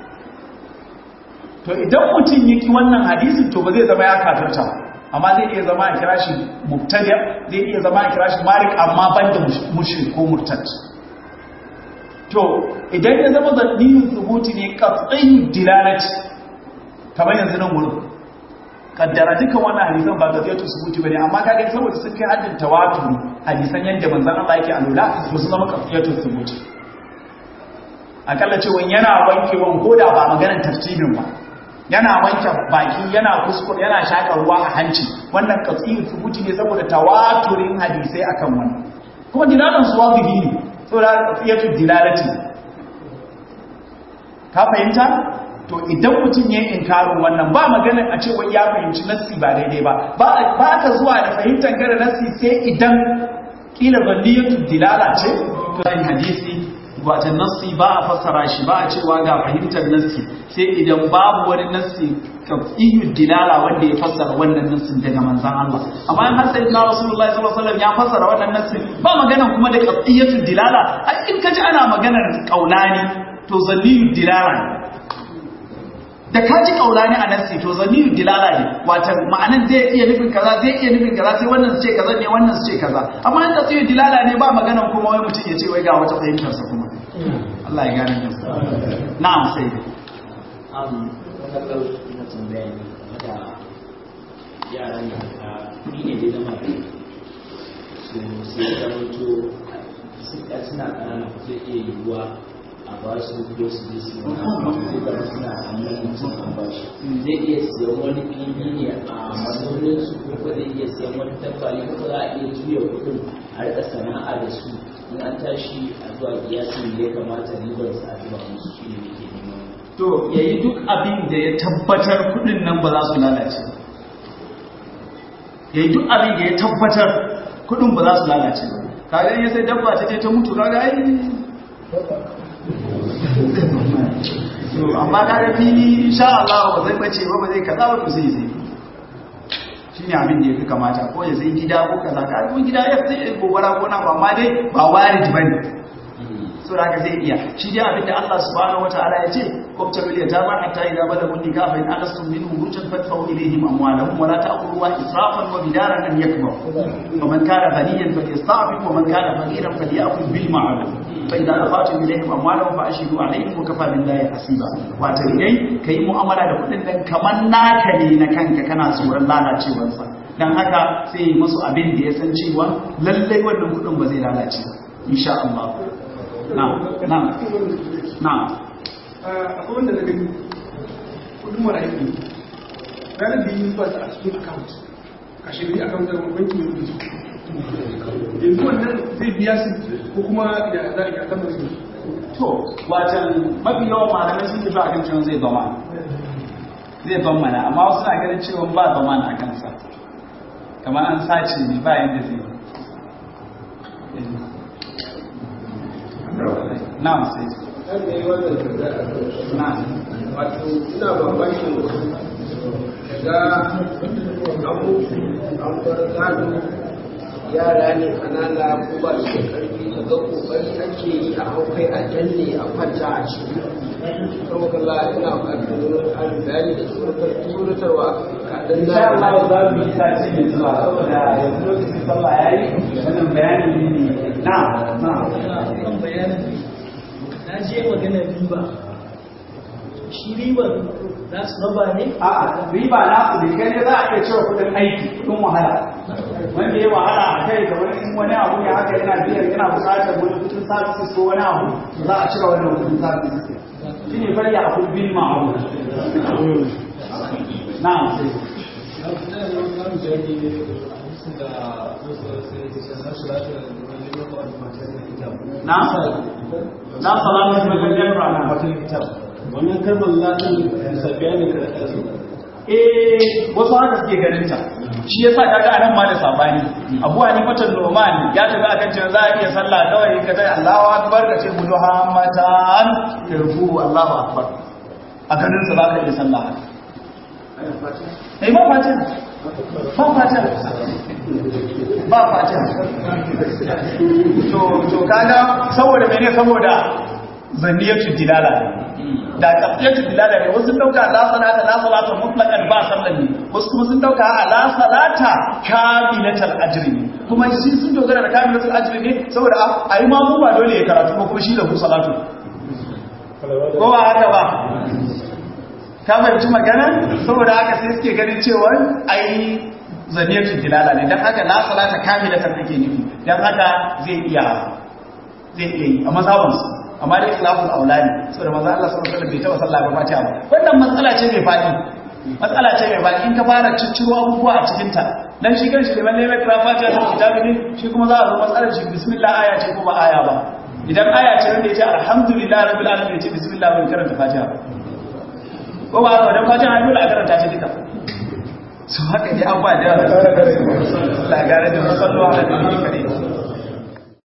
to idan mutum yaki wannan hadisin to ba zai zama ya kafirta amma zai iya zama a kira shi mubtadi zai iya zama a kira shi malik amma banda mushrik ko murtad to idan ya zama zanniyin thubuti ne qat'iyyu dilalati kamar yanzu nan wurin kaddara dukan wannan hadisan ba gaziyatu subuti bane amma kaga saboda sun kai haddin tawatur hadisan yanda manzon Allah yake alula to su zama gaziyatu subuti akalla cewa yana wankewan koda ba maganar tartibin ba yana wanke baki yana kuskure yana shaka ruwa a hanci wannan gaziyatu subuti ne saboda tawaturin hadisai akan wannan kuma dilalan su wajibi ne saboda gaziyatu dilalati ka fahimta to idan mutum ya inkarin wannan ba maganar a cewa ya fahimci nassi ba daidai ba ba ka zuwa da fahimtar gara nassi sai idan kila zalliyatu dilala ce to sai hadisi wata nassi ba a fassara shi ba a cewa ga fahimtar nassi sai idan babu wani nassi kafiyu dilala wanda ya fassara wannan nassin daga manzon Allah amma in har sai na Rasulullahi sallallahu alaihi wasallam ya fassara wannan nassin ba magana kuma da kafiyatu dilala ai in kaji ana maganar kaulani to zalliyu dilala ne da ka ji kaulani a nassi to zamiru dilala ne wata ma'anan zai iya nufin kaza zai iya nufin kaza sai wannan su ce kaza ne wannan su ce kaza amma in ka tsaye dilala ne ba maganan kuma wai mutum ya ce wai ga wata fahimtar sa kuma Allah ya gane da na'am sai um wannan ina tambaya ne da yaran da ka ni ne dai zama su sai da mutu suna ƙanana zai iya yiwuwa a ba su ko su je su zai zama suna hannun mutum a ba shi zai iya siyan wani fili ne a mazaunin su ko ko zai iya siyan wani tabbali ko za a iya juya kuɗin a rika sana'a da su in an tashi a zuwa kiyasin da ya kamata ribar su a zuwa musu shi ne ke neman to yayi duk abin da ya tabbatar kudin nan ba za su lalace ba yayi duk abin da ya tabbatar kudin ba za su lalace ba kaga in ya sai dabba ta je ta mutu kaga ai to amma kaga fili insha Allah ba zai bace ba ba zai kaza ba to sai sai shine abin da yafi kamata ko ya sai gida ko kaza ka ko gida ya sai gobara ko na ba amma dai ba warid bane so da zai iya shi dai abin da Allah subhanahu wataala ya ce ko ta biliya ta ba hatta idza balagu nikah fa in alastum minhum rujan fadfa'u ilayhim amwalahum wa la ta'kuluha israfan wa bidaran an yakbar wa man kana ghaniyan falyasta'fif wa man kana faqiran falyakul bil ma'ruf fa idza afatum ilayhim amwalahum fa ashhidu alayhim wa kafa billahi hasiba wato dai kai mu'amala da kudin nan kaman naka ne na kanka kana tsoron lalacewarsa dan haka sai yi musu abin da ya san cewa lallai wannan kudin ba zai lalace ba insha Allah na'am na'am na'am akwai wanda na gani kudin marayu ne ranar da yi zuwa a cikin account a shirin account da banki mai kudi yanzu wannan zai biya su ko kuma ya za a kan su to watan mafi yawan malamai sun tafi akan cewa zai zama zai zama na amma wasu na ganin cewa ba zama na kansa kamar an sace ne ba yadda zai yi na'am sai kan da yi wannan tambaya a kan na'am wato ina mamakin daga abu an bar gado yara ne kanana ko ba su da karfi daga kokari ake yi a haukai a danne a kwanta a ciki kuma kalla ina ƙarfin ƙarin bayani da tsoratarwa kaɗan insha Allah za mu yi sati mai zuwa saboda yanzu lokacin sallah yayi wannan bayani ne na'am na'am kan bayanin na je maganar riba shi ribar za su raba ne A'a, riba na su ne kai ne za a iya cewa kudin aiki, kudin wahala. Wanda ya wahala a kai ga wani in wani abu ya haka yana biyan yana bukatar wani kudin services ko wani abu, to za a cire wannan kudin services. Shi ne bari a kudin ma'abu. Na'am sai. Na? Na salatu da gajiyar rana. wannan kalmar latin sabiya ne karatu eh wasu haka suke ganin ta shi yasa kaga anan ma da sabani Abu Hanifa Nu'man ya tafi akan cewa za a iya sallah kawai ka ce Allahu akbar ka ce Muhammadan yarfu Allahu akbar a ganin sa za ka iya sallah haka eh ba fatiha ba fatiha ba fatiha to to kaga saboda mene saboda zaniyatu dilala da kafiyatu dilala ne wasu dauka la salata la salata mutlaqan ba sallan ne wasu kuma sun dauka a la salata kamilatul ajri ne kuma shi sun dogara da kamilatul ajri ne saboda a yi mamu ba dole ya karatu ko kuma shi da ku salatu ko ba haka ba ka fahimci magana saboda haka sai suke ganin cewa ai zaniyatu dilala ne dan haka la salata kamilatan ake nufi dan haka zai iya zai iya yi a mazhabansu amma dai khilaful aulani saboda manzo Allah sallallahu alaihi wasallam bai taba sallah ba fatiha ba wannan matsala ce mai fadi matsala ce mai fadi in ka fara cicciro abubuwa a cikin ta dan shi kanshi da lalle mai kira fatiha da kitabi ne shi kuma za a zo matsalar shi bismillah aya ce ko ba aya ba idan aya ce wanda yace alhamdulillah rabbil alamin yace bismillah bai karanta fatiha ko ba haka dan fatiha ai dole a karanta shi duka su haka dai abuwa da yawa la gare da musallu ala nabi kare